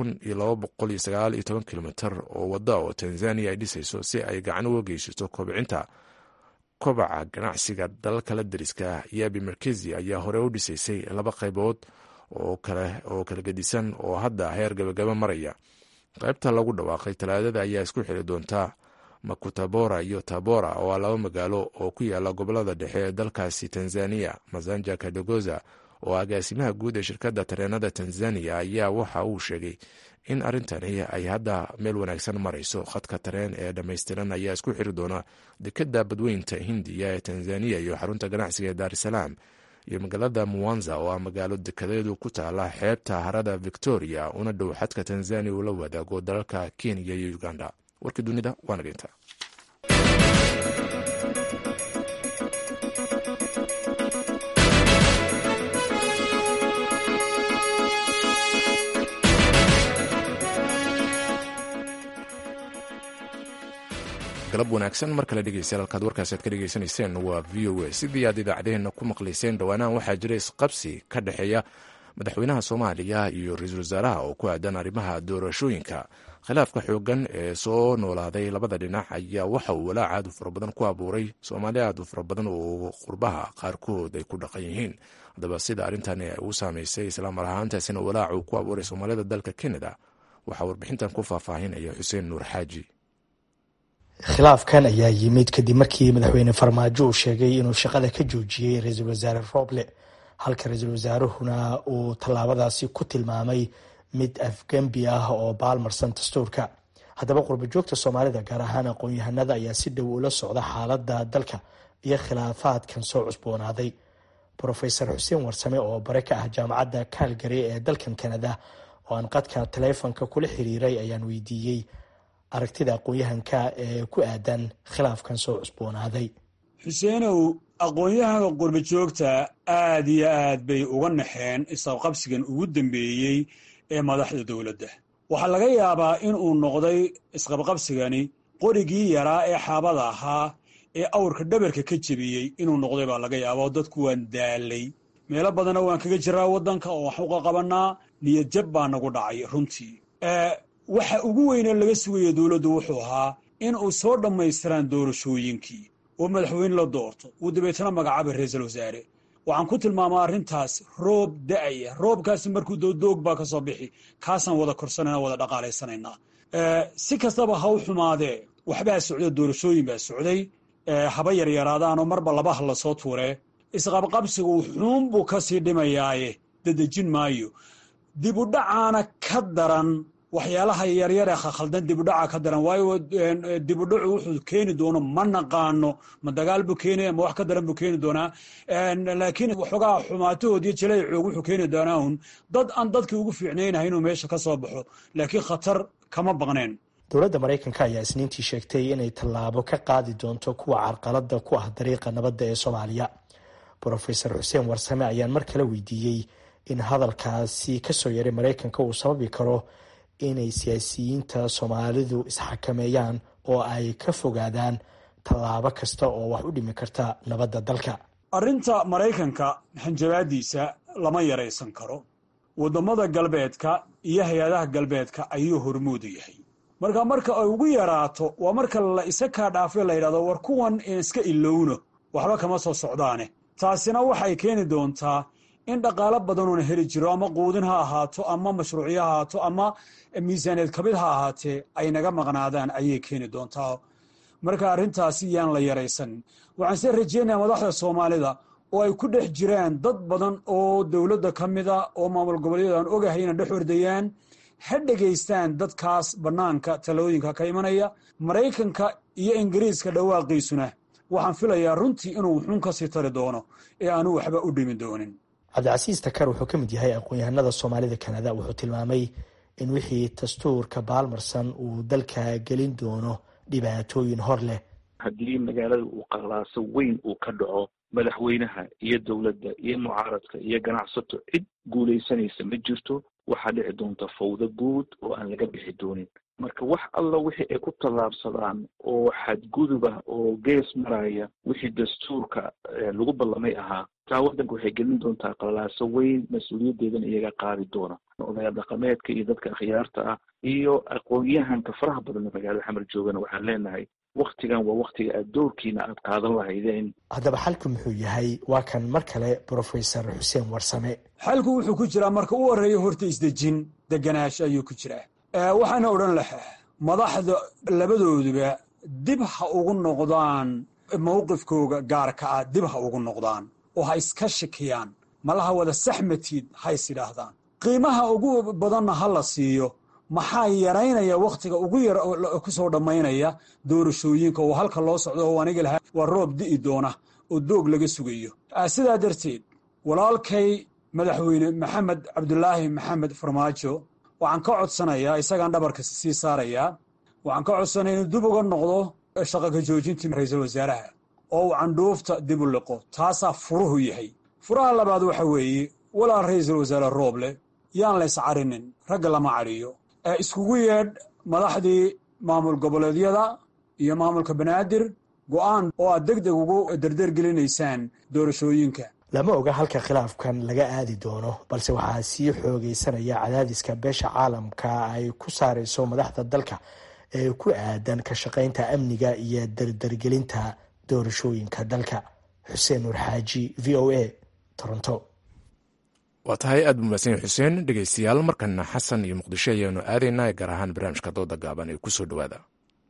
kilomitr oo wadda oo tanzaniya ay dhisayso si ay gacan uga geysato kobcinta kobaca ganacsiga dalalka la dariska yabi merkezi ayaa hore u dhisaysay laba qaybood oo kala gedisan oo hadda heer gabagaba maraya qaybta lagu dhawaaqay talaadada ayaa isku xiri doontaa makutabora iyo tabora oo ah laba magaalo oo ku yaala gobolada dhexe ee dalkaasi tanzaniya masanja kadogoza oo agaasimaha guud ee shirkadda tareenada tanzaniya ayaa waxa uu sheegay in arrintani ay hadda meel wanaagsan marayso khadka tareen ee dhammaystiran ayaa isku xiri doona dekadda badweynta hindiya ee tanzaniya iyo xarunta ganacsiga ee daarisalaam iyo magaalada muwanza oo ah magaalo dekadeedu ku taala xeebta harada victoria una dhow xadka tanzaniya uu la wadaago dalalka kenya iyo uganda warkii dunida waa nageynta galab wanaagsan mar kale dhegeystayaal halkaad warkaasi aad ka dhegeysanayseen waa v o a sidii aad idaacadeheena ku maqlayseen dhowaanahan waxaa jira isqabsi ka dhexeeya madaxweynaha soomaaliya iyo ra-iisul wasaaraha oo ku aadan arrimaha doorashooyinka khilaafka xoogan ee soo noolaaday labada dhinac ayaa waxa uu walaac aad u fara badan ku abuuray soomaali aad u fara badan oo qurbaha qaarkood ay ku dhaqan yihiin haddaba sida arrintani u saameysay islaamar ahaantaasina walaac uu ku abuuray soomaalida dalka canada waxaa warbixintan ku faahfaahinaya xuseen nuur xaaji khilaafkan ayaa yimid kadib markii madaxweyne farmaajo uu sheegay inuu shaqada ka joojiyey ra-iisul wasaare rooble halka ra-iisul wasaaruhuna uu tallaabadaasi ku tilmaamay mid afgembi ah oo baalmarsan dastuurka haddaba qurbajoogta soomaalida gaar ahaan aqoon-yahanada ayaa si dhow ula socda xaaladda dalka iyo khilaafaadkan soo cusboonaaday brofesor xuseen warsame oo bare ka ah jaamacadda calgary ee dalkan canada oo aan qadka taleefonka kula xiriiray ayaan weydiiyey aragtida aqoon-yahanka ee ku aadan khilaafkan soo cusboonaaday xuseenow aqoon-yahanka qurba joogta aad iyo aad bay uga naxeen isqabqabsigan ugu dambeeyey ee madaxda dowladda waxaa laga yaabaa in uu noqday isqabqabsigani qorigii yaraa ee xaabada ahaa ee awrka dhabarka ka jebiyey inuu noqday baa laga yaaba oo dadku waan daalay meelo badanna waan kaga jiraa waddanka oo wax uqa qabanaa niyad jab baa nagu dhacay runtii waxa ugu weynee laga sugaya dowladdu wuxuu ahaa in uu soo dhammaystiraan doorashooyinkii oo madaxweyne la doorto uu dabeetana magacaabay ra-iisul wasaare waxaan ku tilmaamaa arrintaas roob da'aya roobkaasi markuu dowdoog baa ka soo bixi kaasaan wada korsanayna wada dhaqaalaysanaynaa si kastaba ha u xumaadee waxbaa socda doorashooyin baa socday haba yaryaraadaanoo marba labaha lasoo tuuree isqabqabsigu xuun buu ka sii dhimayaaye dadejin maayo dib u dhacaana ka daran waxyaalaha yaryar ee khaldan dibudhaca ka daran waayo dibudhacu wuxuu keeni doono ma naqaano ma dagaal buu keenaya ma wax ka daran buu keeni doonaa laakiin waxoogaa xumaatahood iyo jilaycoog wuxuu keeni doonaa un dad aan dadkii ugu fiicnaynahay inuu meesha ka soo baxo laakiin khatar kama baqneen dowladda maraykanka ayaa isniintii sheegtay inay tallaabo ka qaadi doonto kuwa carqalada ku ah dariiqa nabadda ee soomaaliya brofesor xuseen warsame ayaan mar kale weydiiyey in hadalkaasi kasoo yaray maraykanka uu sababi karo inay siyaasiyiinta soomaalidu isxakameeyaan oo ay ka fogaadaan tallaabo kasta oo wax u dhimi karta nabadda dalka arrinta maraykanka hanjabaadiisa lama yaraysan karo waddamada galbeedka iyo hay-adaha galbeedka ayuu hormuudu yahay marka marka ay ugu yaraato waa marka la isa kaa dhaafay la yidhahdo war kuwan iska ilowno waxba kama soo socdaane taasina waxay keeni doontaa in dhaqaalo badanoona heli jiro ama quudin ha ahaato ama mashruucyo ha ahaato ama miisaaneed kabid ha ahaatee ay naga maqnaadaan ayay keeni doontaa marka arrintaasi yaan la yaraysan waxaan se rajeynayaa madaxda soomaalida oo ay ku dhex jiraan dad badan oo dowladda ka mida oo maamul goboleedyada aan ogahay ina dhex ordayaan ha dhegaystaan dadkaas bannaanka talooyinka ka imanaya maraykanka iyo ingiriiska dhawaaqiisuna waxaan filayaa runtii inuu wuxuun ka sii tari doono ee aanu waxba u dhimi doonin cabdicasiis takar wuxuu ka mid yahay aqoon-yahanada soomaalida kanada wuxuu tilmaamay in wixii dastuurka baalmarsan uu dalka gelin doono dhibaatooyin hor leh haddii magaalada uu qalaaso weyn uu ka dhaco madaxweynaha iyo dowladda iyo mucaaradka iyo ganacsato cid guulaysanaysa ma jirto waxaa dhici doonta fawdo guud oo aan laga bixi doonin marka wax alla wixii ay ku tallaabsadaan oo xadguduba oo gees maraya wixii dastuurka lagu ballamay ahaa taa waddanka waxay gelin doontaa qalaaso weyn mas-uuliyaddeedana iyaga qaadi doona odayaal dhaqameedka iyo dadka akhyaarta ah iyo aqoon-yahanka faraha badan magaalada xamar joogana waxaan leenahay waktigan waa waktiga aad doorkiina aad qaadan lahaydeen haddaba xalku muxuu yahay waa kan mar kale brofesor xuseen warsame xalku wuxuu ku jiraa marka u horeeya horta isdejin deganaash ayuu ku jiraa waxaana odhan lahaa madaxda labadooduba dib ha ugu noqdaan mowqifkooga gaarka ah dib ha ugu noqdaan oo ha iska shakiyaan malaha wada saxmatiid ha is idhaahdaan qiimaha ugu badanna ha la siiyo maxaa yaraynaya wakhtiga ugu yar ku soo dhammaynaya doorashooyinka oo halka loo socdo oo aniga lahaa waa roob di'i doona oo doog laga sugayo sidaa darteed walaalkay madaxweyne maxamed cabdulaahi maxamed farmaajo waxaan ka codsanayaa isagaan dhabarka sii saarayaa waxaan ka codsanaya inuu dib uga noqdo shaqaka joojintii ra-iisul wasaaraha oo uu candhuufta dib u liqo taasaa furuhu yahay furaha labaad waxa weeye walaa ra-iisul wasaare rooble yaan lays carinin ragga lama cadhiyo iskugu yeedh madaxdii maamul goboleedyada iyo maamulka banaadir go'aan oo aad deg deg ugu dardeergelinaysaan doorashooyinka lama oga halka khilaafkan laga aadi doono balse waxaa sii xoogeysanaya cadaadiska beesha caalamka ay ku saareyso madaxda dalka ee ku aadan ka shaqaynta amniga iyo dardargelinta doorashooyinka dalka xuseen nuur xaaji v o a toronto waa tahay aad buu mahadsan yahy xuseen dhegeystayaal markana xasan iyo muqdisho ayaanu aadaynaa gaar ahaan barnaamijka dooda gaaban ee kusoo dhowaada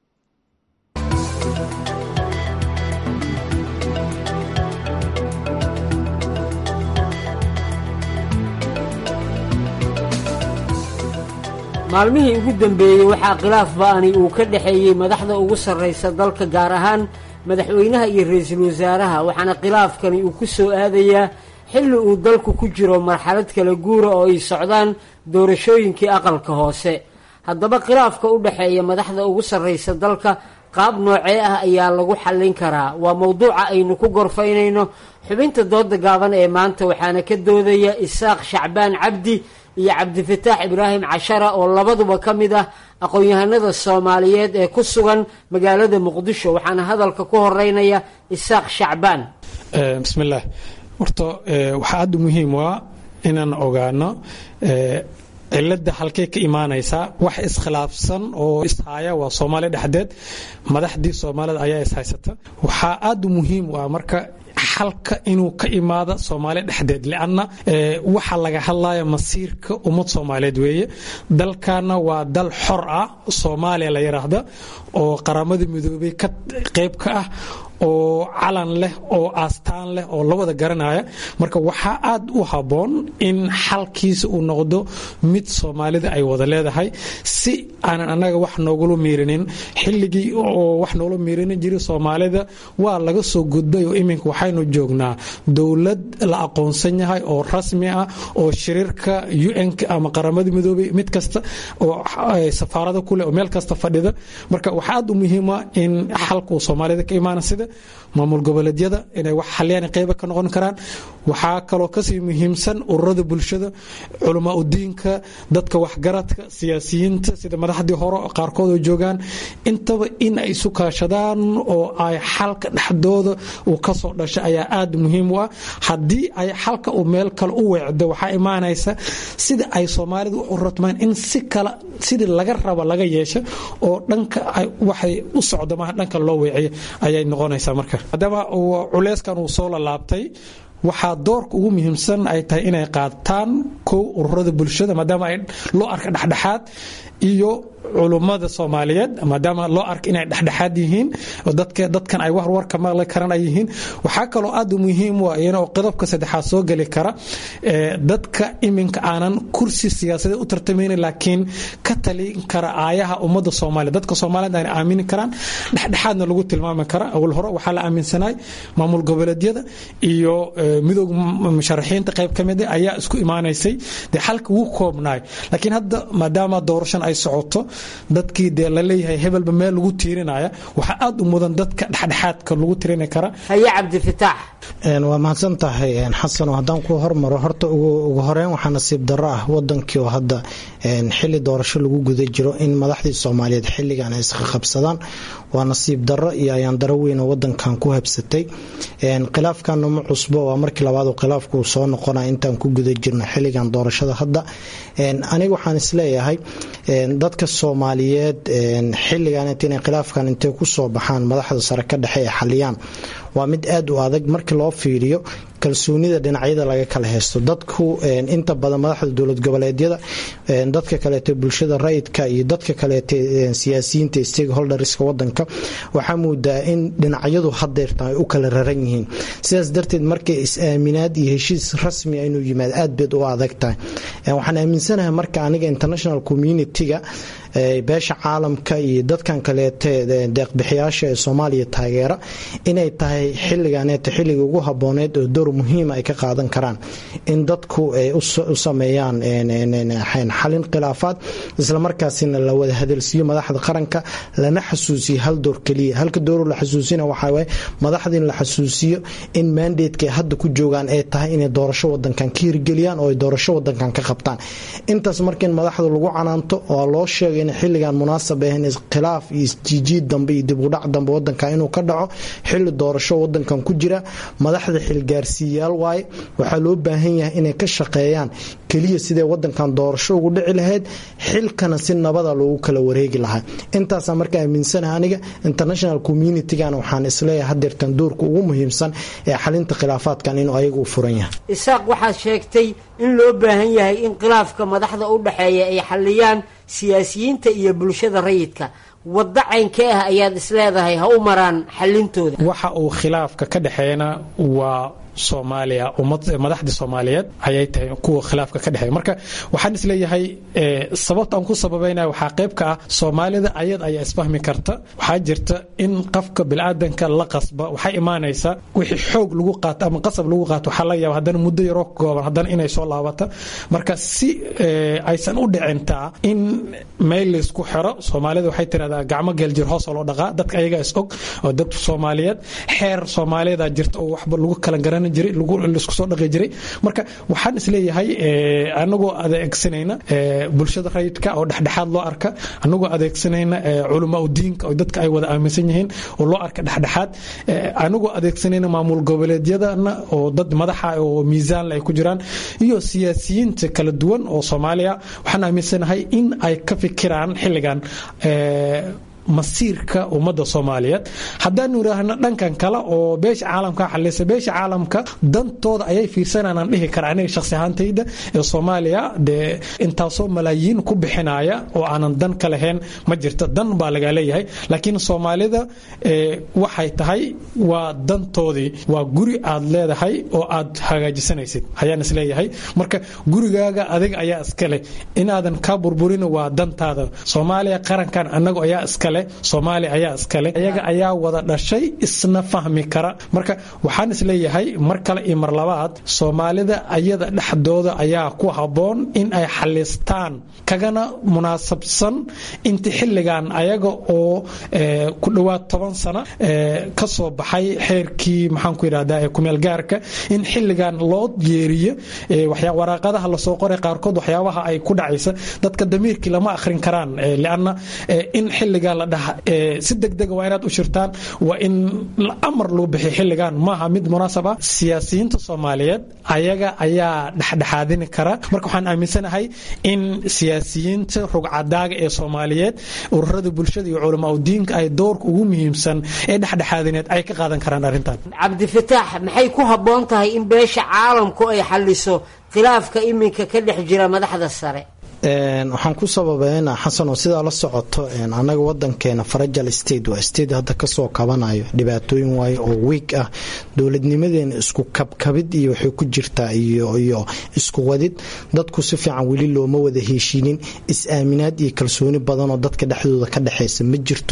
maalmihii ugu dambeeyey waxaa khilaaf ba'ani uu ka dhexeeyey madaxda ugu sarraysa dalka gaar ahaan madaxweynaha iyo ra-iisul wasaaraha waxaana khilaafkani uu ku soo aadayaa xilli uu dalku ku jiro marxalad kala guura oo ay socdaan doorashooyinkii aqalka hoose haddaba khilaafka u dhexeeya madaxda ugu sarraysa dalka qaab noocee ah ayaa lagu xallin karaa waa mowduuca aynu ku gorfaynayno xubinta dooda gaaban ee maanta waxaana ka doodaya isaaq shacbaan cabdi iyo cabdifataax ibraahim cashara oo labaduba ka mid ah aqoon-yahanada soomaaliyeed ee ku sugan magaalada muqdisho waxaana hadalka ku horeynaya isaaq shacbaan bismillaah horta waxaa aada muhiim u ah inaan ogaano cilada halkay ka imaanaysaa wax iskhilaafsan oo ishaya waa soomaaliya dhexdeed madaxdii soomaalida ayaa ishaysata waxaa aada muhiim u ah marka xalka inuu ka imaado soomaaliya dhexdeed lianna waxa laga hadlaya masiirka ummad soomaaliyeed weeye dalkana waa dal xor ah soomaaliya la yiraahda oo qaramada midoobay ka qayb ka ah oo calan leh oo aastaan leh oo la wada garanaya marka waxaa aad u habboon in xalkiisa uu noqdo mid soomaalida ay wada leedahay si aanan annaga wax noogula miirinin xilligii oo wax noola miirinin jiray soomaalida waa laga soo gudbay oo iminka waxaynu joognaa dowlad la aqoonsan yahay oo rasmi ah oo shiriirka un ama qaramada midoobay mid kasta oo safaarada kuleh oo meel kasta fadhida marka waxaa aad u muhiima in xalka uu soomaalida ka imaana sida maamul goboleedyada inay wax xaliyaan qeyba ka noqon karaan waxaa kaloo kasii muhiimsan ururada bulshada culamaa udiinka dadka waxgaradka siyaasiyiinta sida madaxdii hore qaarkood oo joogaan intaba in ay isu kaashadaan oo ay xalka dhexdooda uu kasoo dhasha ayaa aada muhiim u ah haddii ay xalka uu meel kale u weecdo waxaa imaanaysa sida ay soomaalidu u ratmaan in si kale sidii laga raba laga yeesho oo dhanka waxay u socdo maaha dhanka loo weeciyo ayay noqonaysaa marka maadaama culeyskan uu soo lalaabtay waxaa doorka ugu muhiimsan ay tahay inay qaataan kow ururada bulshada maadaama ay loo arka dhexdhexaad iyo culummada soomaaliyeed maadaama loo arka inay dhexdhexaad yihiin dadkan ay warwarka maqli karan ay yihiin waxaa kaloo aad u muhiim u ah iyana oo qodobka saddexaad soo geli kara dadka iminka aanan kursi siyaasadeed u tartamaynin laakiin ka talin kara aayaha ummadda soomaaliya dadka soomaaliyeed ayna aamini karaan dhexdhexaadna lagu tilmaami kara awal hore waxaa la aaminsanay maamul goboleedyada iyo midooda musharaxiinta qayb ka mid ayaa isku imaanaysay dee xalka wuu koobnaay laakiin hadda maadaama doorashan ay socoto dadkii dee laleeyahay hebelba meel lagu tiirinaya waxaa aada u mudan dadka dhexdhexaadka lagu tirini kara haye cabdifitaax waa mahadsan tahay xasan haddaan ku hormaro horta ugu horeyn waxaa nasiib darro ah wadankii oo hadda xili doorasho lagu guda jiro in madaxdii soomaaliyeed xilligan ay isqaqabsadaan waa nasiib darro iyo ayaan daro weyn oo wadankan ku habsatay khilaafkana ma cusbo waa markii labaad khilaafku uu soo noqonaya intaan ku guda jirno xilligan doorashada hadda aniga waxaan isleeyahay dadka soomaaliyeed xilligan inay khilaafkan intay ku soo baxaan madaxda sare ka dhexe ee xaliyaan waa mid aad u adag markii loo fiiriyo kalsoonida dhinacyada laga kala haysto dadku inta badan madaxda dowlad goboleedyada dadka kaleeto bulshada rayidka iyo dadka kaleeto siyaasiyiinta stakeholderska wadanka waxaa moodaa in dhinacyadu hadeerta ay u kala raran yihiin sidaas darteed markay is-aaminaad iyo heshiis rasmi inuu yimaad aad beed u adag tahay waxaan aaminsanahay marka aniga international community-ga beesha caalamka iyo dadkan kaleete deeqbixiyaasha ee soomaaliya taageera inay tahay xiliganeeta xilliga ugu habooneed oo door muhiima ay ka qaadan karaan in dadku ay u sameeyaan xalin khilaafaad islamarkaasina la wada hadalsiiyo madaxda qaranka lana xasuusiyo hal door keliya halka door la xasuusina waxaa madaxda in la xasuusiyo in mandatka ay hadda ku joogaan ay tahay inay doorasho wadankan ka hirgeliyaan oo ay doorasho wadankan ka qabtaan intaas marka in madaxda lagu canaanto oo loo sheegay in xilligan munaasab ahayn khilaaf iyo isjiijiid dambe iyo dib udhac dambe wadanka inuu ka dhaco xilli doorasho wadankan ku jira madaxda xilgaarsiiyayaal waaye waxaa loo baahan yahay inay ka shaqeeyaan keliya sidee wadankan doorasho ugu dhici lahayd xilkana si nabada loogu kala wareegi lahaa intaasaa marka aaminsanaha aniga international communitygana waxaan isleeyahay hadeertan doorka ugu muhiimsan ee xalinta khilaafaadkan inuu ayaga u furan yahay isaaq waxaad sheegtay in loo baahan yahay in khilaafka madaxda u dhexeeya ay xaliyaan siyaasiyiinta iyo bulshada rayidka waddo caynkee ah ayaad isleedahay ha u maraan xalintooda waxa uu khilaafka ka dhexeeyana waa soomaaliya madaxda soomaaliyeed ayay tahay kuwa khilaafka ka dhexeeya marka waxaan isleeyahay sababta aan ku sababeynaya waxaa qayb ka ah soomaalida ayad ayaa isfahmi karta waxaa jirta in qofka bilaadanka la qasba waxay imaanaysaa wixii xoog lagu qaato ama qasab lagu qaato waxaa laga yaaba haddana muddo yaroo kooban haddana inay soo laabata marka si aysan u dhicintaa in meel laysku xiro soomaalida waxay tirahdaa gacmo geeljir hoos oo loo dhaqaa dadka ayagaa is og oo dad soomaaliyeed xeer soomaaliyeeda jirta oo waxba lagu kala garan laisku soo dhaqi jiray marka waxaan isleeyahay anagoo adeegsanayna bulshada rayidka oo dhexdhexaad loo arka anagoo adeegsanayna culamaa udiinka oo dadka ay wada aaminsan yihiin oo loo arka dhexdhexaad anagoo adeegsanayna maamul goboleedyadana oo dad madaxa oo miisaanle ay ku jiraan iyo siyaasiyiinta kala duwan oo soomaaliya waxaan aaminsanahay in ay ka fikiraan xilligan masiirka ummadda soomaaliyeed haddaanu idhaahno dhankan kale oo beesha caalamka xalisa beesha caalamka dantooda ayay fiirsananaan dhihi kara aniga shakhsi ahaantayda ee soomaaliya dee intaasoo malaayiin ku bixinaya oo aanan dan ka lahayn ma jirto dan baa laga leeyahay laakiin soomaalida waxay tahay waa dantoodii waa guri aad leedahay oo aad hagaajisanaysid ayaan isleeyahay marka gurigaaga adiga ayaa iskale inaadan ka burburin waa dantaada soomaaliya qarankan anagu ayaa iskale iskale soomaaliya ayaa iskale iyaga ayaa wada dhashay isna fahmi kara marka waxaan isleeyahay mar kale iyo mar labaad soomaalida ayada dhexdooda ayaa ku habboon in ay xalistaan kagana munaasabsan inti xilligan ayaga oo ku dhowaad toban sano ka soo baxay xeerkii maxaanku yidhahdaa ee kumeelgaarka in xilligan loo yeeriyo waraaqadaha lasoo qoray qaarkood waxyaabaha ay ku dhacaysa dadka damiirkii lama akhrin karaan lianna in xilligan la dhaha si degdega waa inaad u shirtaan waa in amar loo bixiyo xilligan maaha mid munaasab ah siyaasiyiinta soomaaliyeed ayaga ayaa dhexdhexaadini kara marka waxaan aaminsanahay in siyaasiyiinta rugcadaaga ee soomaaliyeed ururada bulshada iyo culamaa udiinka ay doorka ugu muhiimsan ee dhexdhexaadineed ay ka qaadan karaan arrintan cabdifataax maxay ku habboon tahay in beesha caalamku ay xaliso khilaafka iminka ka dhex jira madaxda sare waxaan ku sababeynaa xasan oo sidaa la socoto anaga wadankeena farajal state waa state hadda kasoo kabanayo dhibaatooyin waayo oo wiig ah dowladnimadeena isku kabkabid iyo waxay ku jirtaa iyo isku wadid dadku si fiican weli looma wada heshiinin is-aaminaad iyo kalsooni badan oo dadka dhexdooda ka dhexeysa ma jirto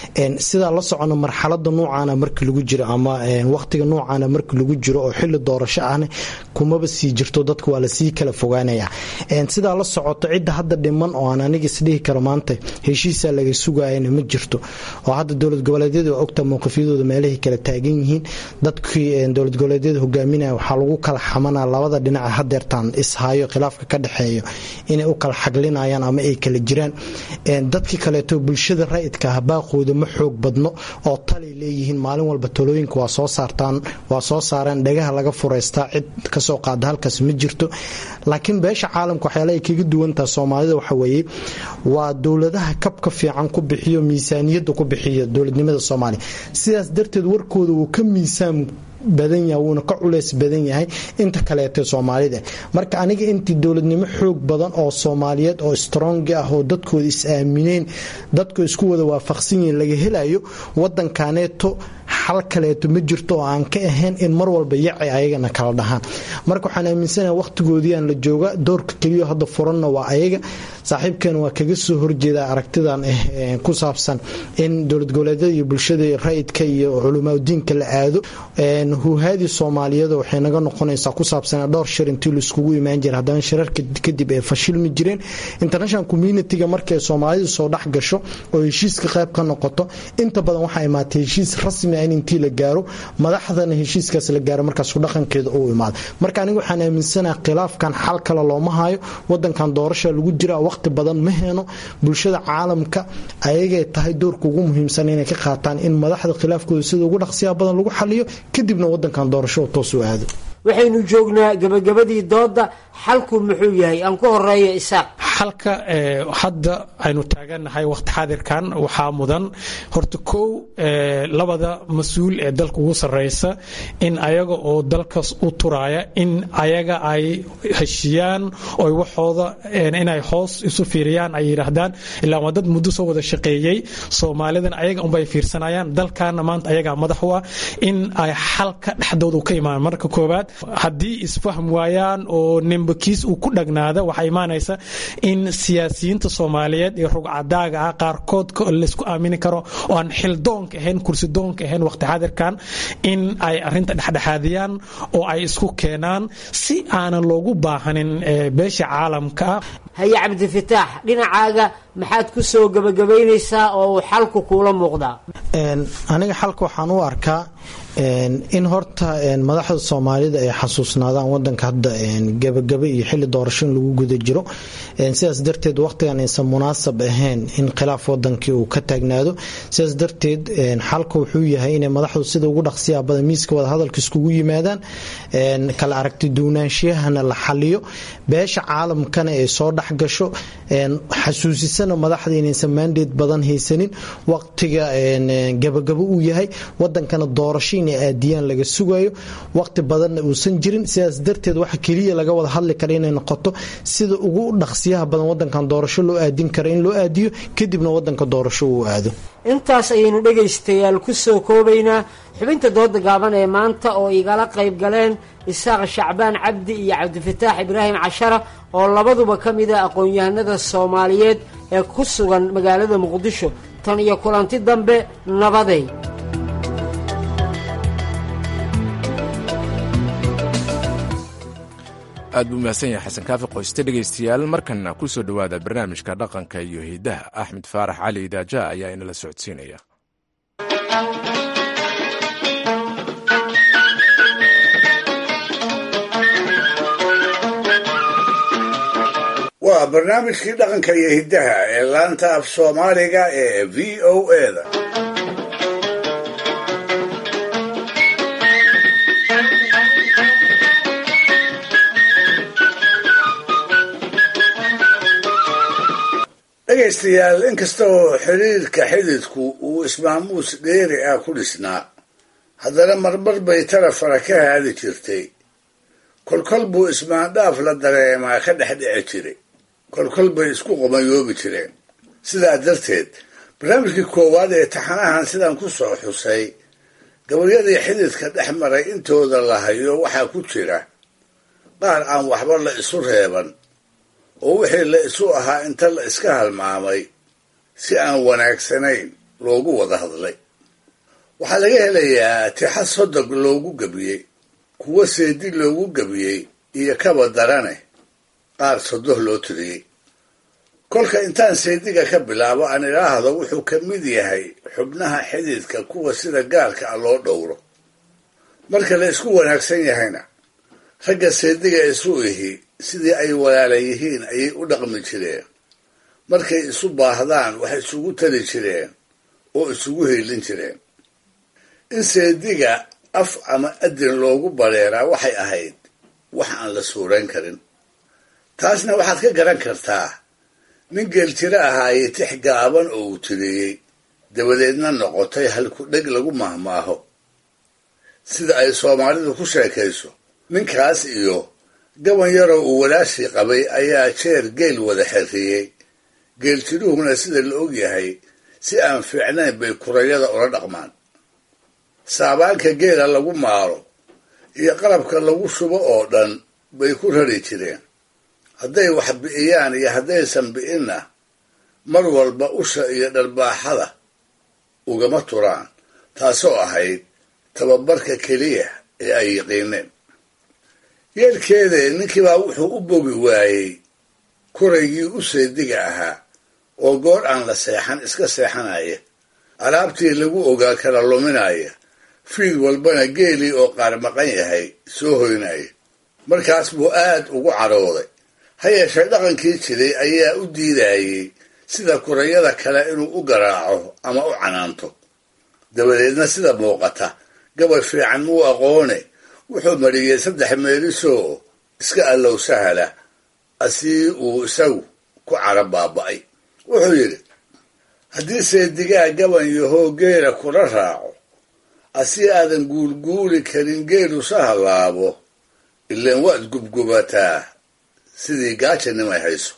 sidaa la socono marxalada nuucaana marka lagu jiro ama waqtiga nuucaana marka lagu jiro oo xili doorasho ahna kumaba sii jirto dadka waa lasii kala fogaanaya sidaa la socoto cidda hadda dhiman oo aan aniga isdhihi karo maanta heshiisaa laga sugayana ma jirto oo hadda dowlad goboleedyada waa ogta mowqifyadooda meelahay kala taagan yihiin dadkii dowlad goboleedyada hogaaminaya waxaa lagu kala xamanaa labada dhinaca hadeertaan ishayo khilaafka ka dhexeeyo inay u kala xaglinayaan ama ay kala jiraan dadkii kaleeto bulshada rayidka ah baaqooda ma xoog badno oo talay leeyihiin maalin walba talooyinka waa soo saartaan waa soo saareen dhagaha laga fureystaa cid kasoo qaada halkaas ma jirto laakiin beesha caalamka waxyaala ay kaga duwantaha soomaalida waxa weeye waa dowladaha kabka fiican ku bixiyo miisaaniyadda ku bixiya dowladnimada soomaaliya sidaas darteed warkooda wuu ka miisaan badan yahay wuuna ka culeys badan yahay inta kaleete soomaalida marka aniga intii dowladnimo xoog badan oo soomaaliyeed oo strong ah oo dadkooda is-aamineen dadku isku wada waafaqsan yihiin laga helayo wadankaneeto xal kaleeto ma jirto oo aan ka ahayn in mar walba yaci ayagana kala dhahaan marka waxaan aaminsanaha waqtigoodiiaan la jooga doorka keliyo hadda furanna waa ayaga saaxiibkeena waa kaga soo horjeeda aragtidan ah ku saabsan in dowlad goboleedyada iyo bulshada rayidka iyo culimaadudiinka la aado huhaadii soomaaliyada waxay naga noqonaysaa ku saabsan dhowr shir intii laiskugu imaan jira haddana shirarka kadib ay fashilmi jireen international communitiga markay soomaalida soo dhex gasho oo heshiiska qayb ka noqoto inta badan waxaa imaatay heshiis rasmi ah in intii la gaaro madaxdana heshiiskaas la gaaro markaas dhaqankeeda uu imaado marka aniga waxaan aaminsanaha khilaafkan xal kale looma hayo wadankan doorasha lagu jira waqti badan ma heeno bulshada caalamka ayagay tahay doorka ugu muhiimsan inay ka qaataan in madaxda khilaafkooda sida ugu dhaqsiyaha badan lagu xaliyo kadibna wadankan doorasho toos u aado waxaynu joognaa gabagabadii dooda xalku muxuu yahay aan ku horeeyo isaaq xalka hadda aynu taagannahay waqti xaadirkan waxaa mudan horta kow labada mas-uul ee dalka ugu sarreysa in ayaga oo dalkaas u turaya in ayaga ay heshiyaan oy waxooda inay hoos isu fiiriyaan ay yidhaahdaan ilaa waa dad muddo soo wada shaqeeyey soomaalidan ayaga unbay fiirsanayaan dalkaana maanta ayagaa madax u ah in ay xalka dhexdooda ka imaan marka koowaad haddii isfahm waayaan oo nimbakiis uu ku dhagnaada waxaa imaanaysa in siyaasiyiinta soomaaliyeed ee rugcadaaga ah qaarkood laysku aamini karo oo aan xildoonka ahayn kursidoonka ahayn waqti xaadirkan in ay arinta dhexdhexaadiyaan oo ay isku keenaan si aanan loogu baahanin beesha caalamka ah haye cabdifataax dhinacaaga maxaad ku soo gabagabaynaysaa oo uu xalku kuula muuqdaa aniga xalka waxaan u arkaa in horta madaxda soomaalida ay xasuusnaadaan wadanka hadda gabagaba iyo xili doorasho in lagu guda jiro sidaas darteed waqtigan aysan munaasab ahayn in khilaaf wadankii uu ka taagnaado sidaas darteed xalka wuxuu yahay inay madaxdu sida ugu dhaqsiyaa badan miiska wadahadalka iskugu yimaadaan kala aragti duunaanshiyahana la xaliyo beesha caalamkana ay soo dhex gasho xasuusisana madaxda inaysan maandeed badan haysanin waqtiga gabagabo uu yahay wadankana doorasho inay aadiyaan laga sugayo waqti badanna uusan jirin sidaas darteed waxa keliya laga wada hadli kara inay noqoto sida ugu dhaqsiyaha badan wadankan doorasho loo aadin kara in loo aadiyo kadibna wadanka doorasho uu aado intaas ayaynu dhegaystayaal ku soo koobaynaa xubinta dooda gaaban ee maanta oo igala qayb galeen isaaq shacbaan cabdi iyo cabdifataax ibraahim cashara oo labaduba ka mid a aqoon-yahanada soomaaliyeed ee ku sugan magaalada muqdisho tan iyo kulanti dambe nabaday aad buu mahadsan yahay xasan kaafi qoyste dhegaystayaal markanna ku soo dhowaada barnaamijka dhaqanka iyo hidaha axmed faarax cali idaaja ayaa inala socodsiinaya waa barnaamijkii dhaqanka iyo hiddaha ee laanta af soomaaliga ee v o eda dhegaystayaal inkasta oo xiriirka xididku uu ismaamuus dheeri ah ku dhisnaa haddana marmar bay tarafara ka haadi jirtay kolkol buu ismaandhaaf la dareemaa ka dhex dhici jiray kolkol bay isku qomayoobi jireen sidaa darteed barnaamijkii koowaad ee taxanahan sidaan ku soo xusay gabaryadii xididka dhex maray intooda la hayo waxaa ku jira qaar aan waxba la isu reeban oo wixii la isu ahaa inta la iska halmaamay si aan wanaagsanayn loogu wada hadlay waxaa laga helayaa tixa sodog loogu gebiyey kuwo seedi loogu gebiyey iyo kaba darane qaar sodoh loo tiriyey kolka intaan seediga ka bilaabo aan idhaahdo wuxuu ka mid yahay xubnaha xididka kuwa sida gaarka ah loo dhowro marka la isku wanaagsan yahayna ragga seediga isu ihi sidii ay walaala yihiin ayay u dhaqmi jireen markay isu baahdaan wax isugu tari jireen oo isugu hiilin jireen in seediga af ama adin loogu bareeraa waxay ahayd wax aan la suurayn karin taasna waxaad ka garan kartaa nin geeljiro ahaaye tix gaaban oo uu tiriyey dabadeedna noqotay halku dheg lagu mahmaaho sida ay soomaalidu ku sheekayso ninkaas iyo gaban yaroo uu walaashii qabay ayaa jeer geel wada xerriyey geeljiruhuna sida la og yahay si aan fiicnayn bay kurayada ula dhaqmaan saabaanka geela lagu maaro iyo qalabka lagu shubo oo dhan bay ku rari jireen hadday wax bi'iyaan iyo haddaysan bi'inna mar walba usha iyo dharbaaxada ugama turaan taasoo ahayd tababarka keliya ee ay yiqiineen yeelkeede ninkiibaa wuxuu u bogi waayey kuraygii u seediga ahaa oo goor aan la seexan iska seexanaya alaabtii lagu ogaa kala luminaya fiid walbana geelii oo qaar maqan yahay soo hoynaya markaas buu aad ugu cadhooday ha yeeshee dhaqankii jiray ayaa u diidayey sida kurayada kale inuu u garaaco ama u canaanto dabadeedna sida muuqata gabay fiican muu aqoone wuxuu mariyey saddex meelisoo iska allow sahala asii uu isagu ku cara baaba'ay wuxuu yidhi haddii seedigaa gaban yahoo geela kula raaco asii aadan guulguuli karin geelu sahallaabo ilaan waad gubgubataa sidii gaajanimay hayso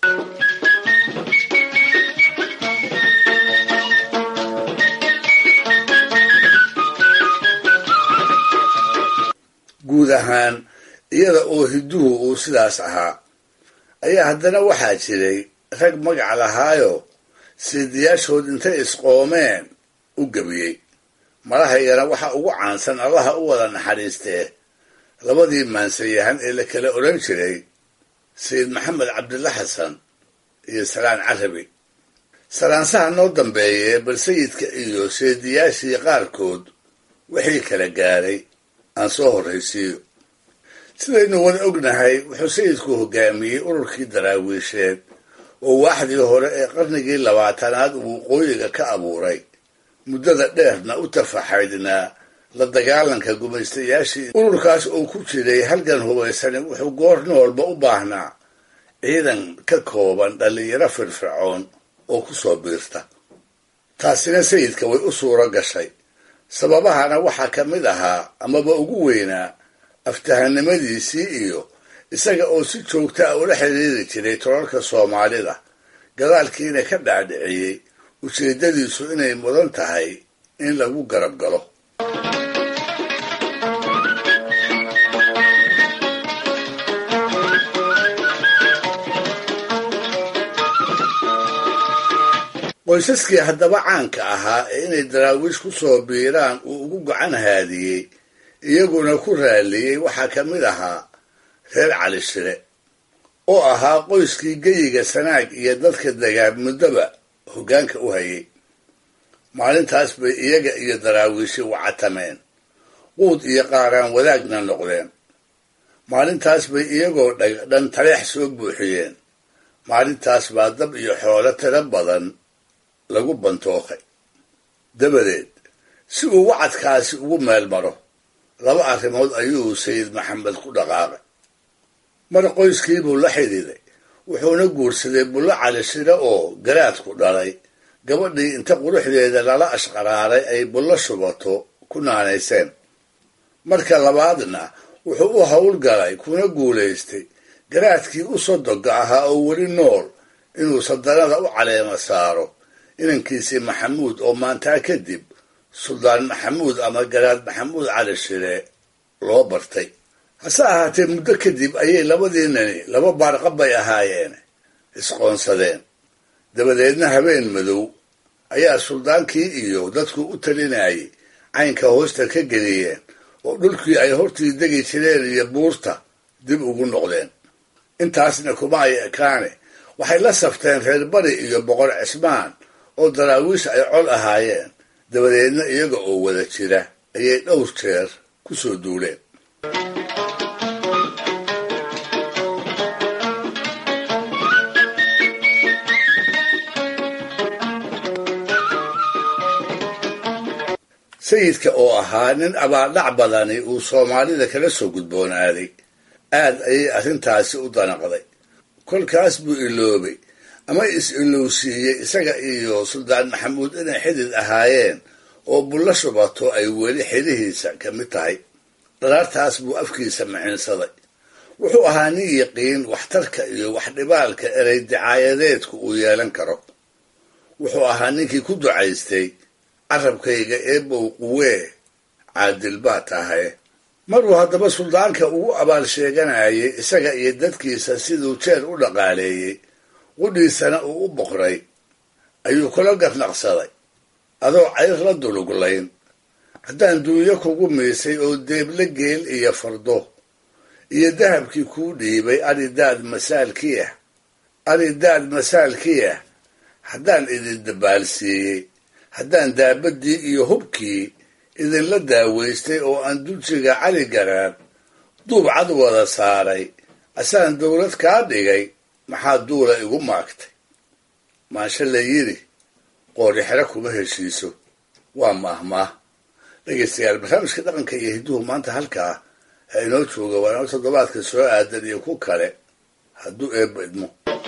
guud ahaan iyada oo hidduhu uu sidaas ahaa ayaa haddana waxaa jiray rag magac lahaayo seediyaashood intay isqoomeen u gebiyey madahaygana waxaa ugu caansan allaha u wada naxariistee labadii maansayahan ee la kala odhan jiray sayid maxamed cabdilla xasan iyo salaan carabi salaansaha noo dambeeyee bal sayidka iyo seediyaashii qaarkood wixii kala gaaray aan soo horraysiiyo sidaynu wada ognahay wuxuu sayidku hogaamiyey ururkii daraawiisheed oo waaxdii hore ee qarnigii labaatanaad uu waqooyiga ka abuuray muddada dheerna u tafaxaydnaa la dagaalanka gumaystayaashii ururkaas oo ku jiray halgan hubaysani wuxuu goor noolba u baahnaa ciidan ka kooban dhallinyaro firfircoon oo ku soo biirta taasina sayidka way u suuro gashay sababahana waxaa ka mid ahaa amaba ugu weynaa aftahanimadiisii iyo isaga oo si joogta a ula xiriiri jiray tolalka soomaalida gadaalkiina ka dhaadhiciyey ujeeddadiisu inay mudan tahay in lagu garab galo qoysaskii haddaba caanka ahaa ee inay daraawiish ku soo biiraan uu ugu gacan haadiyey iyaguna ku raalliyey waxaa ka mid ahaa reer cali shire oo ahaa qoyskii geyiga sanaag iyo dadka dagaab muddoba hoggaanka u hayay maalintaas bay iyaga iyo daraawiishi wacatameen quud iyo qaaraan wadaagna noqdeen maalintaas bay iyagoo dhan taleex soo buuxiyeen maalintaas baa dab iyo xoolo tiro badan lagu bantookay dabadeed si uu wacadkaasi ugu meel maro laba arrimood ayuu sayid maxamed ku dhaqaaqay mar qoyskiibuu la xidhiiday wuxuuna guursaday bullo cali shire oo garaadku dhalay gabadhii inta quruxdeeda lala ashqaraaray ay bullo shubato ku naanayseen marka labaadna wuxuu u howlgalay kuna guulaystay garaadkii u sodoga ahaa oo weli nool inuu sadanada u caleema saaro inankiisii maxamuud oo maantaa kadib suldaan maxamuud ama garaad maxamuud cali shire loo bartay hase ahaatee muddo kadib ayay labadiinani laba baarqab bay ahaayeen isqoonsadeen dabadeedna habeen madow ayaa suldaankii iyo dadku u talinayay caynka hoosta ka geliyeen oo dhulkii ay hortii degi jireen iyo buurta dib ugu noqdeen intaasna kuma ay ekaane waxay la safteen reer bari iyo boqor cismaan oo daraawiish ay col ahaayeen dabadeedna iyaga oo wada jira ayay dhowr jeer ku soo duuleen sayidka oo ahaa nin abaaldhac badani uu soomaalida kala soo gudboonaaday aad ayay arrintaasi u danaqday kolkaas buu iloobay ama is-ilowsiiyey isaga iyo suldaan maxamuud inay xidid ahaayeen oo bullo shubato ay weli xidhihiisa ka mid tahay dhalaartaas buu afkiisa maciinsaday wuxuu ahaa nin yiqiin waxtarka iyo waxdhibaalka erey dicaayadeedku uu yeelan karo wuxuu ahaa ninkii ku ducaystay carabkayga eebow quwee caadil baa tahay maruu haddaba suldaanka ugu abaal sheeganayay isaga iyo dadkiisa siduu jeer u dhaqaaleeyey qudhiisana uu u boqray ayuu kula garnaqsaday adoo cayr la duluglayn haddaan duunyo kugu miisay oo deeble geel iyo fardo iyo dahabkii kuu dhiibay aridaad masaalkii ah aridaad masaalkii ah haddaan idin dabaalsiiyey haddaan daabadii iyo hubkii idinla daawaystay oo aan dulsiga cali garaar duub cad wada saaray asaan dowlad kaa dhigay maxaa duula igu maagtay maanshe la yidhi qoori xero kuma heshiiso waa maahmaah dhegaystayaal barnaamijka dhaqanka iyo hidduhu maanta halkaa ha inoo jooga waa inoo toddobaadka soo aadan iyo ku kale hadduu eebba idmo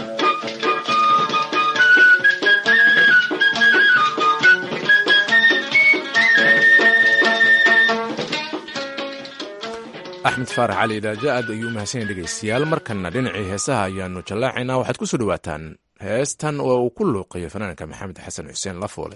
axmed faarax cali idaaja aad ayuu mahadsanyahy dhegaystayaal markanna dhinacii heesaha ayaanu jallaacaynaa waxaad ku soo dhowaataan heestan oo uu ku luuqayo fanaanka maxamed xasan xuseen lafoole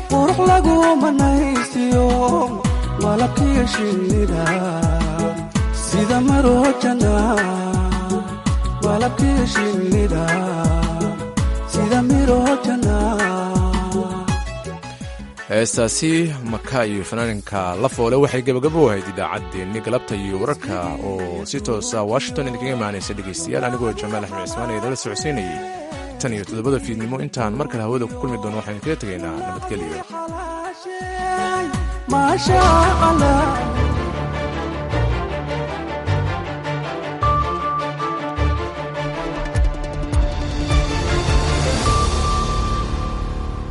qurux lagu manaysiyo malabkiyo shinnida sida marojana malabkiyo shinnida sida mirojana heestaasi maka iyo fanaaninka la foole waxay gebagabo ahayd idaacaddeenni galabta iyo wararka oo si toosa washington idinkaga imaanaysa dhegaystayaal anigoo jamaal axmed cismaan ee dala socodsiinayay tan iyo toddobada fiidnimo intaan mar kale hawada ku kulmi doono waxaan kaga tegaynaa nabadgelyo maasha allah